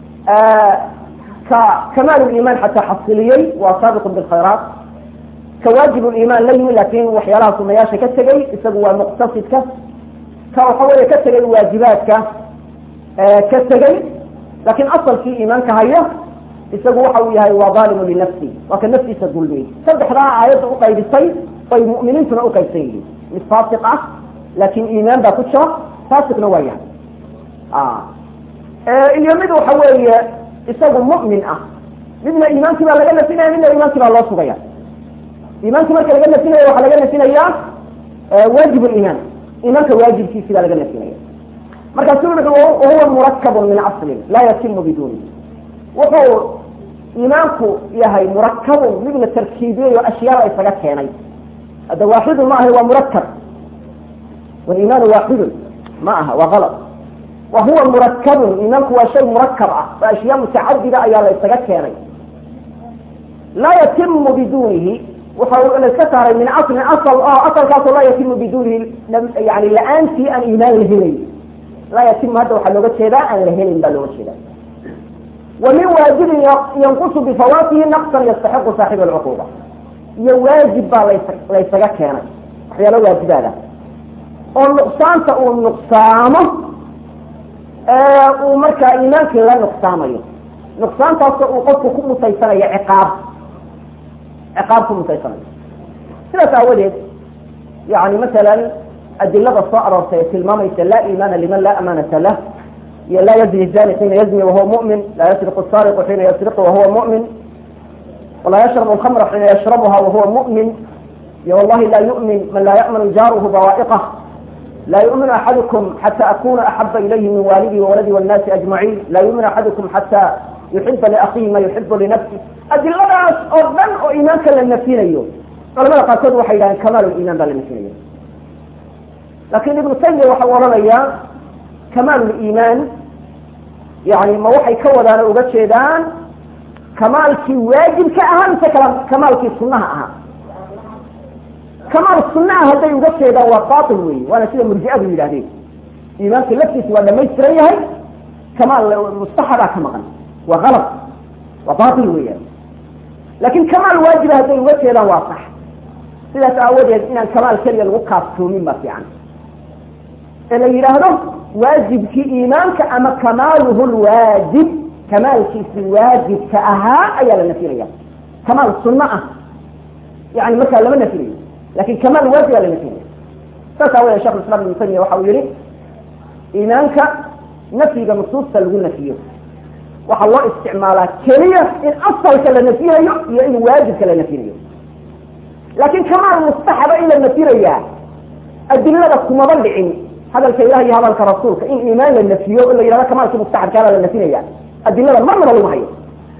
ka kamaal liimaan xataa xasiliyey waa saabiqun bilkhayraat ka waajib liimaan la yimi laakin waxyaalaha sunayaasha ka tegey isagu waa muqtasidka ka waxa weeye ka tegay waajibaadka ka tegey lakin asalkii iimaanka haya isagu waxa uu yahay waa daalimu linafsi waa ka naftiisa dulmiyey saddexdaa aayadda uqaybisay bay mu'miniintuna uqaybsan yihiin mid faasiq ah laakin iimaan baa ku jira faasiqna waa yahay iyo mid waxa weeye isagu mu'min ah midna iimaankii baa laga nafinaya midna iimaankii baa loo sugaya iimaankii marka laga nafinaya waxaa laga nafinayaa waajib liimaan iimaanka waajibkiisi baa laga nafinaya markaasu wahuwa murakabun min aslin laa yatimu biduni wuxuu iimaanku yahay murakabun mid la tarkiibiyey oo ashyaada isaga keenay hadda waaxidun ma ahay waa murakab waliimaanu waaxidun ma aha waa alad wa huwa murakabun iimaanku waa shay murakab ah oo ashyaa mutacadida ayaa la isaga keenay laa yatimu bidunihi waxa la iska saaray min aslin asal oo asalkaasoo laa yatimu bidunihi yani la-aantii aan iimaan la helay laa yatimu hadda waxaa looga jeedaa aan la helin baa looga jeeda wa min waajibin yanqusu bifawatihi naqsan yastaxiqu saaxiba alcuquba iyo waajib baa las laysaga keenay waxyaalo waajibaada oo nuqsaanta uu nuqsaamo uu markaa iimaankii la nuqsaamayo nuqsaantaasoo uu qofku ku mutaysanayo ciqaab ciqaab ku mutaysanayo sidaas aawadeed yani masalan adilada soo aroortay ee tilmaamaysa laa iimaana liman laa amaanata lah iyo laa yazni zani xiina yazni wahuwa mu'min laa yasriqu saariqu xiina yasriqu wahuwa mu'min walaa yashrabu alkhamra xiina yashrabuha wahuwa mu'min iyo wallahi laa yu'min man laa ya'manu jaaruhu bawaa'iqah laa yu'minu axadukum xata akuna axaba ilayhi min waalidii wawaladi wاnnaasi ajmaciin laa yu'minu axadukum xata yuxiba liakhihi ma yuxibu linafsi adiladaas oo dhan oo iimaanka la nafinayo culamada qaarkood waxay yidhahdeen kamaal liimaan baa la nafinayo lakin ibnu taymiya waxa u odhanayaa kamaal liimaan yani ma waxay ka wadaan oo uga jeedaan kamaalkii waajibka ahaa mise kamaalkii sunaha ahaa kamaal sunaha hadday uga jeedaan waa bail wey waana sida murjiadu yidhahdeen iimaanka laftiisa waa dhamaystiran yahay kamaal mustaxabaa ka maqan waa alad waa bail weeyaan lakin kamaal waajiba hadday uga jeedaan waa sax sidaas aawadeed inaan kamaal keliya lagu kaaftoomin baa fiican ee la yidhaahdo waajibkii iimaanka ama kamaaluhu lwaajib kamaalkiisi waajibka ahaa ayaa la nafinaya kamaal sunno ah yani markaa lama nafinayo lakin kamaal waajib aa la nafinaya saas aawadeed shekh islam ibnu taymiya waxa uu yihi iimaanka nafyiga nusuusta lagu nafiyo waxaa loo isticmaalaa keliya in asalka la nafinayo iyo in waajibka la nafinayo laakin kamaal mustaxaba in la nafinayaa adilada kumaba dhicin hadalka ilah iyo hadalka rasuulka in iimaan la nafiyo in la yihahdo kamaalkii mustaxabkaala la nafinaya adilada marnaba lagu hayo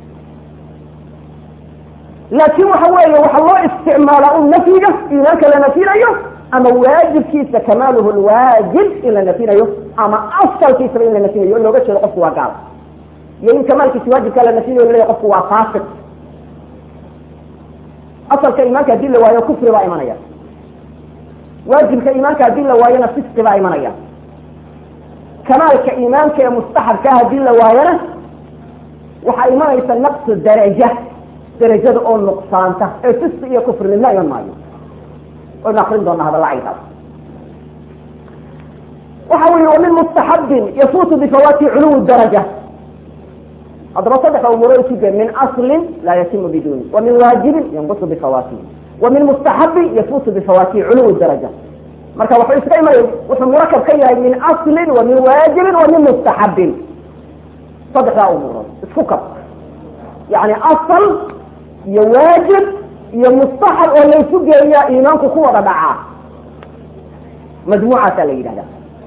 laakin waxa weeye waxaa loo isticmaalaa un nafyiga iimaanka la nafinayo ama waajibkiisa kamaaluhu lwaajib in la nafinayo ama asalkiisaba in la nafinayo in looga jeedo qofku waa gaal iyo in kamaalkiisa waajibkaa la nafinayo laleeya qofku waa faasiq asalka iimaanka hadii la waayo kufri baa imanaya waajibka iimaanka hadii la waayona fisqi baa imanaya kamaalka iimaanka ee mustaxabkaa haddii la waayana waxaa imanaysa naqsu daraja darajada oo nuqsaanta ee fiski iyo kufrinimo iman maayo waynu akrin doonaa hadalla caynkaas waxa uu yihi wa min mustaxabin yafuutu bifawaati culuwi daraja haddaba saddexa umuuro isuge min aslin laa yatimu biduni wa min waajibin yanqusu bifawaatihi wa min mustaxabin yafuutu bifawaatihi culuwi daraja marka wuxuu iska imanaya wuxuu murakab ka yahay min aslin wa min waajibin wa min mustaxabin saddexdaa umuurood isku kab yani asal iyo waajib iyo mustaxab oo laysu geeyaa iimaanku ku wada dhacaa majmuucaasaa la yidhahda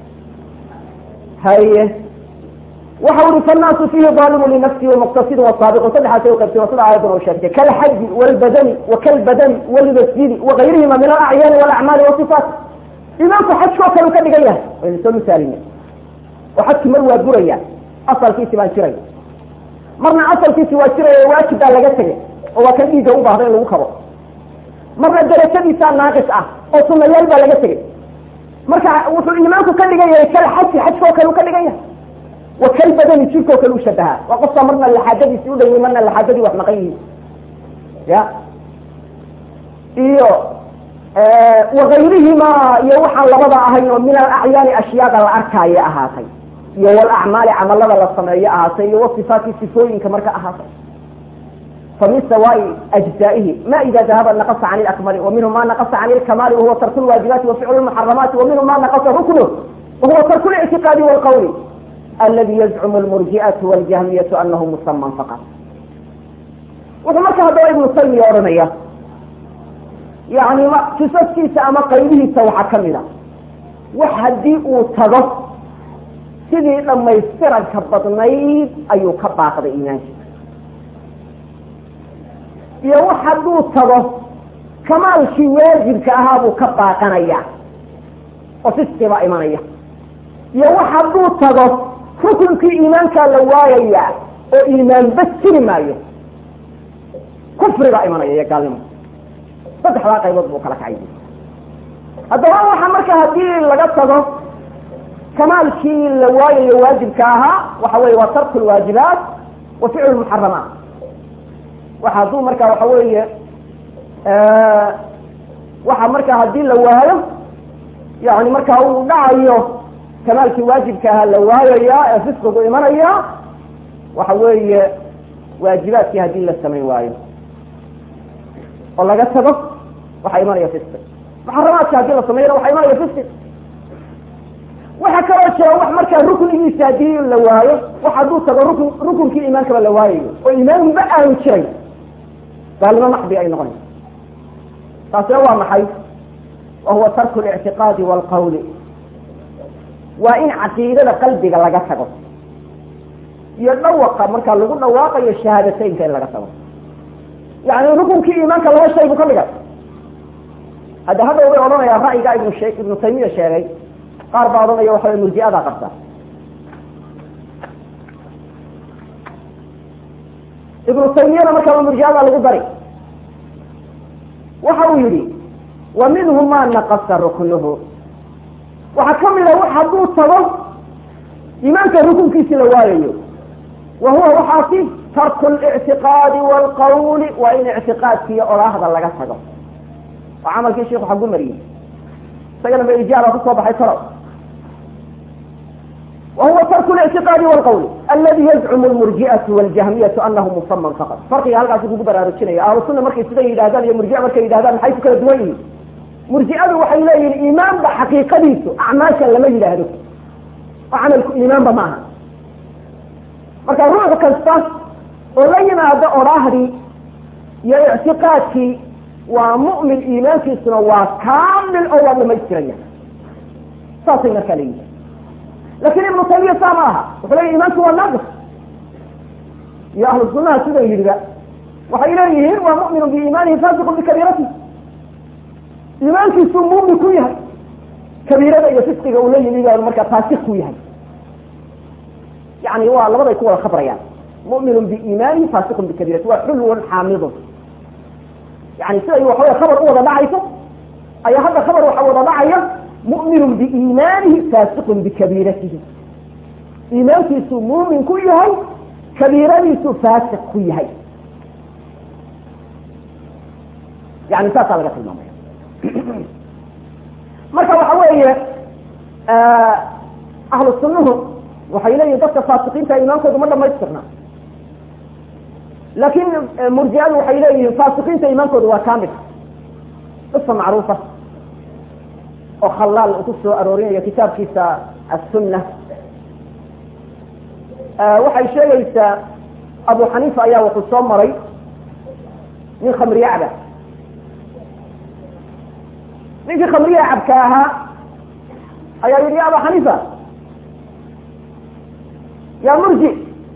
haye waxa uri fannaasu fiihi daalimu linafsihi wamuqtasidu wasaabiqu saddexaasay uqaybteen sida aayaddan oo sheegtay kalxaji walbadani wakalbadani walmasjidi wagayrihima min alacyaani walacmaali wasifaat iimaanku xajkoo kale u ka dhigan yahay waynu soo misaalina oo xajki mar waa buraya asalkiisi baan jiray marna asalkiisi waa jiraya waajib baa laga tegay oo waa kan dhiigga u baahda in lagu kabo marna darajadiisaa naaqis ah oo sunayaal baa laga tegay marka wuxuu iimaanku ka dhigan yahay kal xaji xajkoo kale u ka dhigan yahay wa kal badani jirkoo kale u shabahaa waa qofka marna laxaadadiisi u dhan marna laxaadadii wax maqan yihiin ya iyo wagayrihima iyo waxaan labada ahayn oo min alacyaani ashyaada la arkaayo ahaatay iyo walacmaali camalada la sameeyo ahaatay iyo wasifaati sifooyinka marka ahaatay famin sawaai ajzaa'ihi ma ida dahaba naqasa can lakmali wa minhu ma naqasa can lkamaali wahuwa tarku lwaajibaati wa ficlu lmuxaramaati wa minhu ma naqasa ruknu wahuwa tarku lictiqaadi walqawli aladi yazcumu lmurji'atu waljahmiyatu anahu musaman faqat wuxuu marka haddaba ibnu taymiya odhanaya yani kisaskiisa ama qaybihiisa waxaa kamid a wax haddii uu tago sidii dhamaystiranka badnayd ayuu ka baaqday iimaankiisa iyo wax hadduu tago kamaalkii waajibka ahaa buu ka baaqanaya oo fiski baa imanaya iyo wax hadduu tago rukunkii iimaankaa la waayaya oo iimaan bas jiri maayo kufri baa imanaya iyo gaalnimo saddexdaa qaybood buu kala kacay haddaba waxa marka haddii laga tago kamaalkii la waayayo waajibka ahaa waxa weye waa tarku lwaajibaat wa ficlu lmuxaramaat waxa hadduu marka waxa weeye waxa marka haddii la waayo yani marka uu dhacayo kamaalkii waajibka ahaa la waayaya ee fisqigu imanaya waxa weeye waajibaadkii haddii la samayn waayo oo laga tago waxaa imanaya fisqi muxaramaadka haddii la sameeyana waxaa imanaya fisqi waxaa kaloo jira wax markaa ruknigiisa haddii la waayo wax hadduu tago rukn rukunkii iimaankaba la waayayo oo iimaanba aanu jiray gaalnimo maxdi ay noqonaysa taasina waa maxay wa huwa tarku lictiqaadi waalqawli waa in caqiidada qalbiga laga tago iyo dhawaqa markaa lagu dhawaaqayo shahaadateynka in laga tago yani rukunkii iimaanka laba shay buu ka dhigay hadda hadda way odhanayaan ra'yigaa ibnu she ibnu taymiya sheegay qaar baa odhanaya waxa murji'adaa qabta ibnu taymiyana markaaba murji'adaa lagu dari waxa uu yihi wa minhu ma naqasa ruknuhu waxaa kamid a wax hadduu tago iimaanka rukunkiisi la waayayo wa huwa waxaasi tarku lictiqaadi waalqawli waa in ictiqaadkiiyo odhaahda laga tago oo camalkii sheiku xagu mariyey isagana ba ijaaba kusoo baxay taro wa huwa tarku lictiqaadi waalqawli aladi yazcumu lmurji'atu waljahmiyatu anahu musaman faqad farqiga halkaasi kugu baraarujinaya ahlu sunna markay sida yidhahdaan iyo murji'a markay yidhahdaan maxay ku kala duwan yihiin murji'adu waxay leeyihin iimaanba xaqiiqadiisu acmaasha lama yidhaahdo oo camalku iimaanba maaha marka ruux kasta oo la yimaado odhaahdii iyo ictiqaadkii waa mu'min iimaankiisuna waa kaamil oo waa dhamaystiraya saasay markaa leeyihin lakin ibnu taymiya saa ma aha wuxuu leeyahy iimaanku waa naaqis iyo ahlu sunnaha siday yidhiba waxay leeyihiin waa mu'minu biiimaanihi faasiqun bikabiirati iimaankiisuu muumin ku yahay kabiirada iyo fisqiga uu la yimi baa markaa faasiq ku yahay yani waa labaday ku wada khabrayaan mu'minu biiimaanihi faasiqun bikabiirati waa xulwun xaamidun yani siday waxawey khabar u wada dhacayso ayaa hadda khabar waxa wada dhacaya mu'minu biiimaanihi faasiqun bikabiiratihi iimaankiisu muumin ku yahay kabiiradiisu faasiq ku yahay yani saasaa laga tilmaamaya marka waxa weeye ahlu sunnuhu waxay leeyihin dadka faasiqiinta iimaankoodu ma dhamaystirna laakin murjiadu waxay leeyihiin faasiqiinta iimaankoodu waa kamil qisa macruufa oo khalaal uu ku soo aroorinayo kitaabkiisa assunna waxay sheegaysaa abu xaniifa ayaa wuxuu soo maray nin khamriye caba ninkii khamriye cabka ahaa ayaa yihi ya aba xaniifa ya murji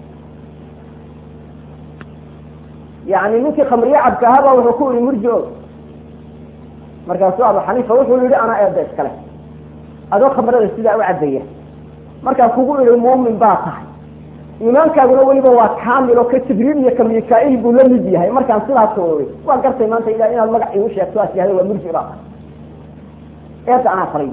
yani ninkii khamriye cabka ahaa ba wuxuu ku yihi murji o markaasuu abu xaniifa wuxuu yihi anaa eeda iskale adoo khamrada sidaa u cabaya markaa kugu ihi muumin baa tahay iimaankaaguna weliba waa kamil oo ka jibriil iyo ka mikail buu la mid yahay markaan sidaas oogay waan gartay maanta ila inaad magac igu sheegto as yahda waa murji baa tahay eedda anaa falay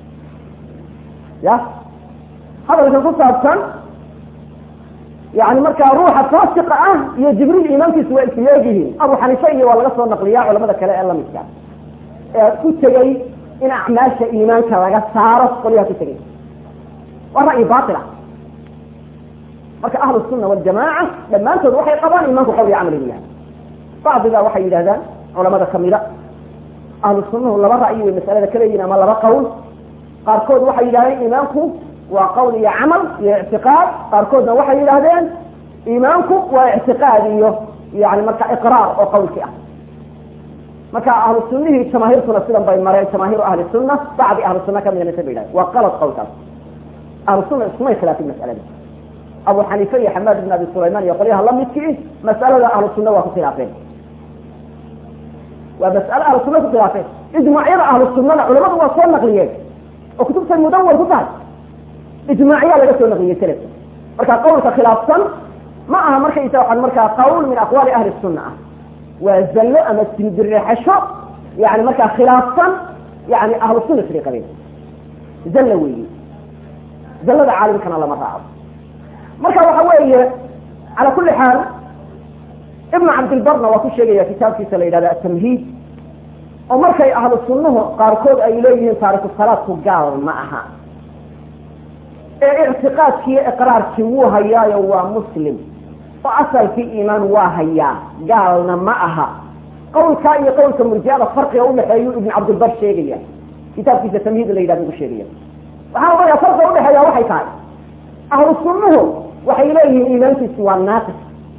ya hadalka ku saabsan yani markaa ruuxa faasiqa ah iyo jibriil iimaankiisu waa isleegyihiin abu xaniifa iyo waa laga soo naqliyaa culamada kale ee lamidka ee ku tegey in acmaasha iimaanka laga saaro qolyaha ku tegay waa ra'yi baila marka ahlu sunna waljamaaca dhammaantood waxay qabaan iimaanku qawl iyo camal inu yahay bacdiga waxay yidhahdaan culamada kamida ahlu sunnuhu laba ra'yi way masalada ka leeyihin ama laba qawl qaarkood waxay yidhahdeen iimaanku waa qawl iyo camal iyo ictiqaad qaarkoodna waxay yidhahdeen iimaanku waa ictiqaad iyo yani marka iqraar oo qawlki ah marka ahlu sunihii jamaahiirtuna sidan bay mareen jamaahiru ahli sunna bacdi ahlu sunna kamida mase ba yidhahdeen waa qalad qawlkaas ahlu sunna iskumay khilaafin masalada abu xaniife iyo xamaad ibn abi sulayman iyo qolyaha lamidkii mas'alada ahlu sunna waa ku khilaafeen waa mas'ale ahlu sunna ku khilaafeen ijmaacyada ahlu sunnada culamadu waa soo naqliyeen oo kutubtay mudawar ku tahay ijmaaciyaa laga soo naqliyey selef marka qawlka khilaafsan ma aha markaysa waxaan markaa qawl min aqwaali ahli sunna ah waa zallo ama sindireexasho yani markaa khilaafsan yani ahlu sunna siday qabeen zallo weeye zallada caalimkana lama raaco marka waxa weeye cala kuli xaal ibnu cabdilbarna waa ku sheegaya kitaabkiisa la yidhahda atamhiid oo markay ahlu sunnuhu qaarkood ay leeyihiin taariku salaadku gaal ma aha ee ictiqaadkiiyo iqraarkii wuu hayaayo waa muslim oo asalkii iimaan waa hayaa gaalna ma aha qawlkaa iyo qawlka murjiada farqiga udhexeeyu ibnu cabdilbar sheegaya kitaabkiisa tamhiid la yidhahda ku sheegaya waxaa odhanaya farqiga udhexeeya waxay tahay ahlu sunnuhu waxay leeyihiin iimaankiisu waa naaqis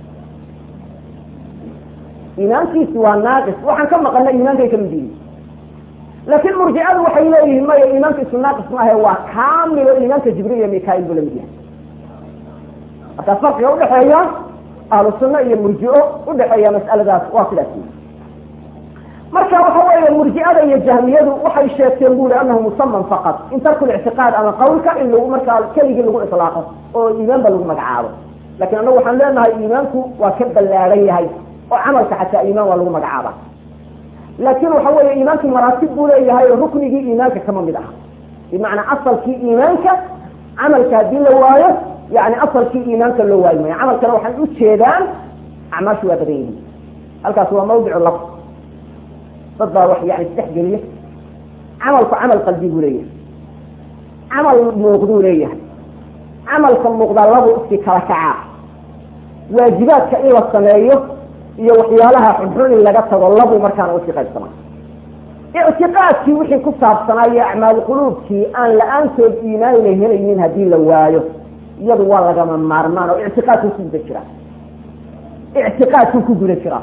iimaankiisu waa naaqis waxaan ka maqana iimaankay kamid yihiin laakin murjicadu waxay leeyihiin maya iimaankiisu naaqis maahe waa kamilo iimaanka jibriil iyo mikail buu lamid yahay markaa farqiga udhexeeya ahlu sunna iyo murjico udhexeeya mas'aladaas waa sidaas marka waxa weeye murjicada iyo jahmiyadu waxay sheegteen bu i anahu musaman faqad in tarku lictiqaad ama qawlka in lagu markaa keligii lagu ilaaqo oo iimaanba lagu magacaabo lakin anagu waxaan leenahay iimaanku waa ka ballaaran yahay oo camalka xataa iimaan waa lagu magacaaba laakin waxa weeye iimaanku maraatib buu leeyahay oo ruknigii iimaanka kama mid aha bimacnaa asalkii iimaanka camalka haddii la waayo yani asalkii iimaanka loo waayi maayo camalkana waxay ujeedaan acmaashu waa badan yihiin halkaas waa mawdicu laf dad baa wax yani isdhexgeliya camalku camal qalbi buu leeyahay camal muuqduu leeyahay camalka muuqdaa labu iski kala kacaa waajibaadka in la sameeyo iyo waxyaalaha xunxun in laga tago labu markaana usi qaybsama ictiqaadkii wixii ku saabsanaayo acmaal quluubkii aan la-aantood iimaan la helaynin haddii la waayo iyadu waa lagama maarmaan oo ictiqaadkuu ku guda jira ictiqaadkuu ku guda jira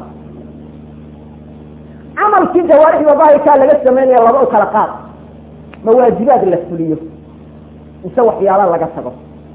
camalkii jawaarixda daahirkaa laga sameynaya laba u kala qaad ma waajibaad la fuliyo mise waxyaala laga tago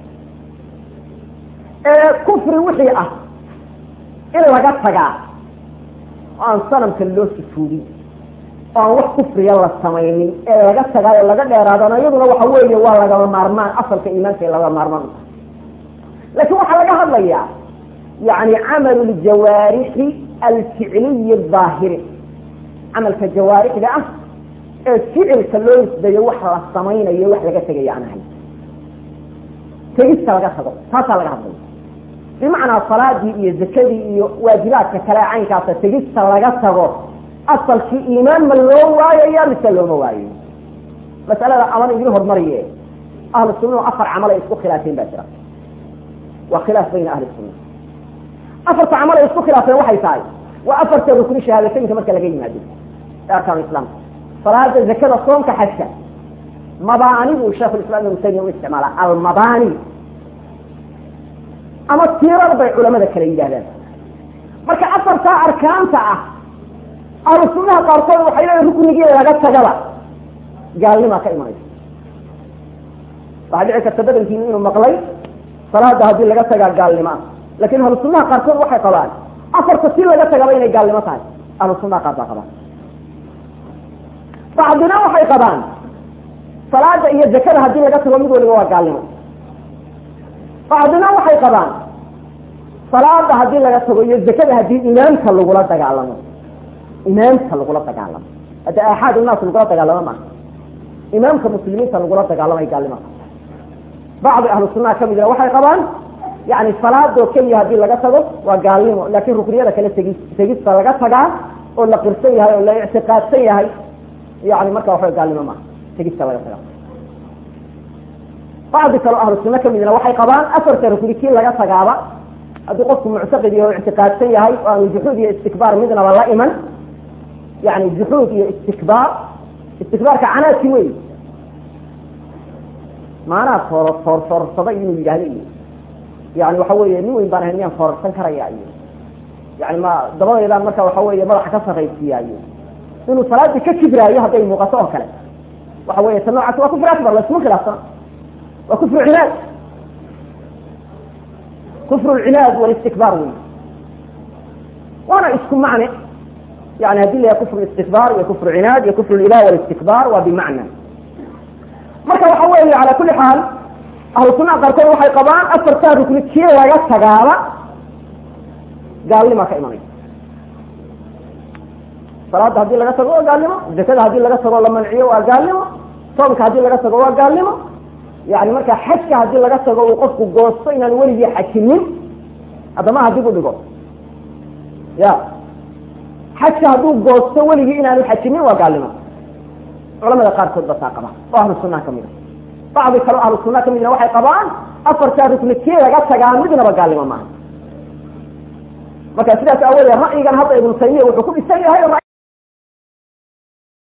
ee kufri wixii ah in laga tagaa oo aan sanamka loo sufuudin oo aan wax kufriya la samaynin ee laga tagaayo laga dheeraadana iyaduna waxa weeye waa lagama maarmaan asalka iimaanka ee laga maarmaan u tahay laakin waxaa laga hadlayaa yani camalu ljawaarixi alficliyi daahiri camalka jawaarixda ah ee ficilka loo nisbeeyo wax la samaynayo wax laga tegaya aan ahay tegista laga tago taasaa laga hadlaya bimacnaa salaadii iyo zakadii iyo waajibaadka kale caynkaasa tegista laga tago asalkii iimaan ma loo waayaya mise looma waayo masalada aman idin hormariye ahlu sunnahu afar camal ay isku khilaafeen baa jira waa khilaaf bayna ahli sunna afarta camal ay isku khilaafeen waxay tahay waa afarta rukni shahaadateynka marka laga yimaado ee arkaan islaamka salaada zakada soonka xajka mabaani buu sheekh islam ibnu taymiya u isticmaala almabaani ama tiirar bay culamada kale yidhahdaan marka afartaa arkaanta ah ahlu sunnaha qaarkood waxay leeyihin ruknigii laga tagaba gaalnimaa ka imanaysa waxaa dhici karta badankiinu inuu maqlay salaada haddii laga tagaa gaalnimo ah lakin ahlu sunnaha qaarkood waxay qabaan afarta si laga tagaba inay gaalnimo tahay ahlu sunnaha qaar baa qabaan bacdina waxay qabaan salaada iyo zakada haddii laga tago mid waliba waa gaalnimo bacdina waxay qabaan salaada haddii laga tago iyo zakada haddii imaamka lagula dagaalamo imaamka lagula dagaalamo hadda aaxaad unaas lagula dagaalamo maaha imaamka muslimiinta lagula dagaalamay gaalnimo bacdi ahlu sunnaha kamidna waxay qabaan yani salaadoo keliya haddii laga tago waa gaalnimo laakin rukniyada kale tegi tegista laga tagaa oo la qirsan yahay oo la ictiqaadsan yahay yani marka waxawa gaalnimo maaha tegista laga tagaa bacdi kaleo ahlu sunna kamidna waxay qabaan afarta rukni kii laga tagaaba haddii qofku muctaqid yahay o ictiqaadsan yahay oo aanu juxuud iyo istikbaar midnaba la iman yani juxuud iyo istikbaar istikbaarka canaadki wey maanaa foor foor foorsaday inuu yidhahdo iyo yani waxa weeye nin weyn baan ahay miyaan foorarsan karaya iyo yani ma dabadeedaan marka waxa weeye madaxa ka sarraysiiya iyo inuu salaadii ka kibraayo hadday muuqato oo kale waxa weeye ta noocaas waa kufri akbar laisma khilaafsana waa kufru cinaad kufru lcinaad walistikbaar wey waana isku macne yani hadii la yahay kufru istikbaar iyo kufru cinaad iyo kufru lilah walistikbaar waa bimacna marka waxa weeye cala kuli xaal ahlu sunnaha qaarkood waxay qabaan afartaa rukni kii laga tagaaba gaalnimaa ka imanaysa salaada haddii laga tago waa gaalnimo zakada haddii laga tago la manciyo waa gaalnimo soomka haddii laga tago waa gaalnimo yani marka xajka haddii laga tago uu qofku goosto inaan weligii xajinin haddamaha dib u dhigo ya xajka hadduu goosto weligii inaanu xajinin waa gaalnimo culamada qaarkood ba taa qaba oo ahlu sunnaha kamid a bacdi kaleo ahlu sunnaha kamidna waxay qabaan afartaa rukni kii laga tagaa midnaba gaalnimo maaha marka sidaas aawoodee ra'yigan hadda ibnu taymiya wuxuu ku dhisan yahay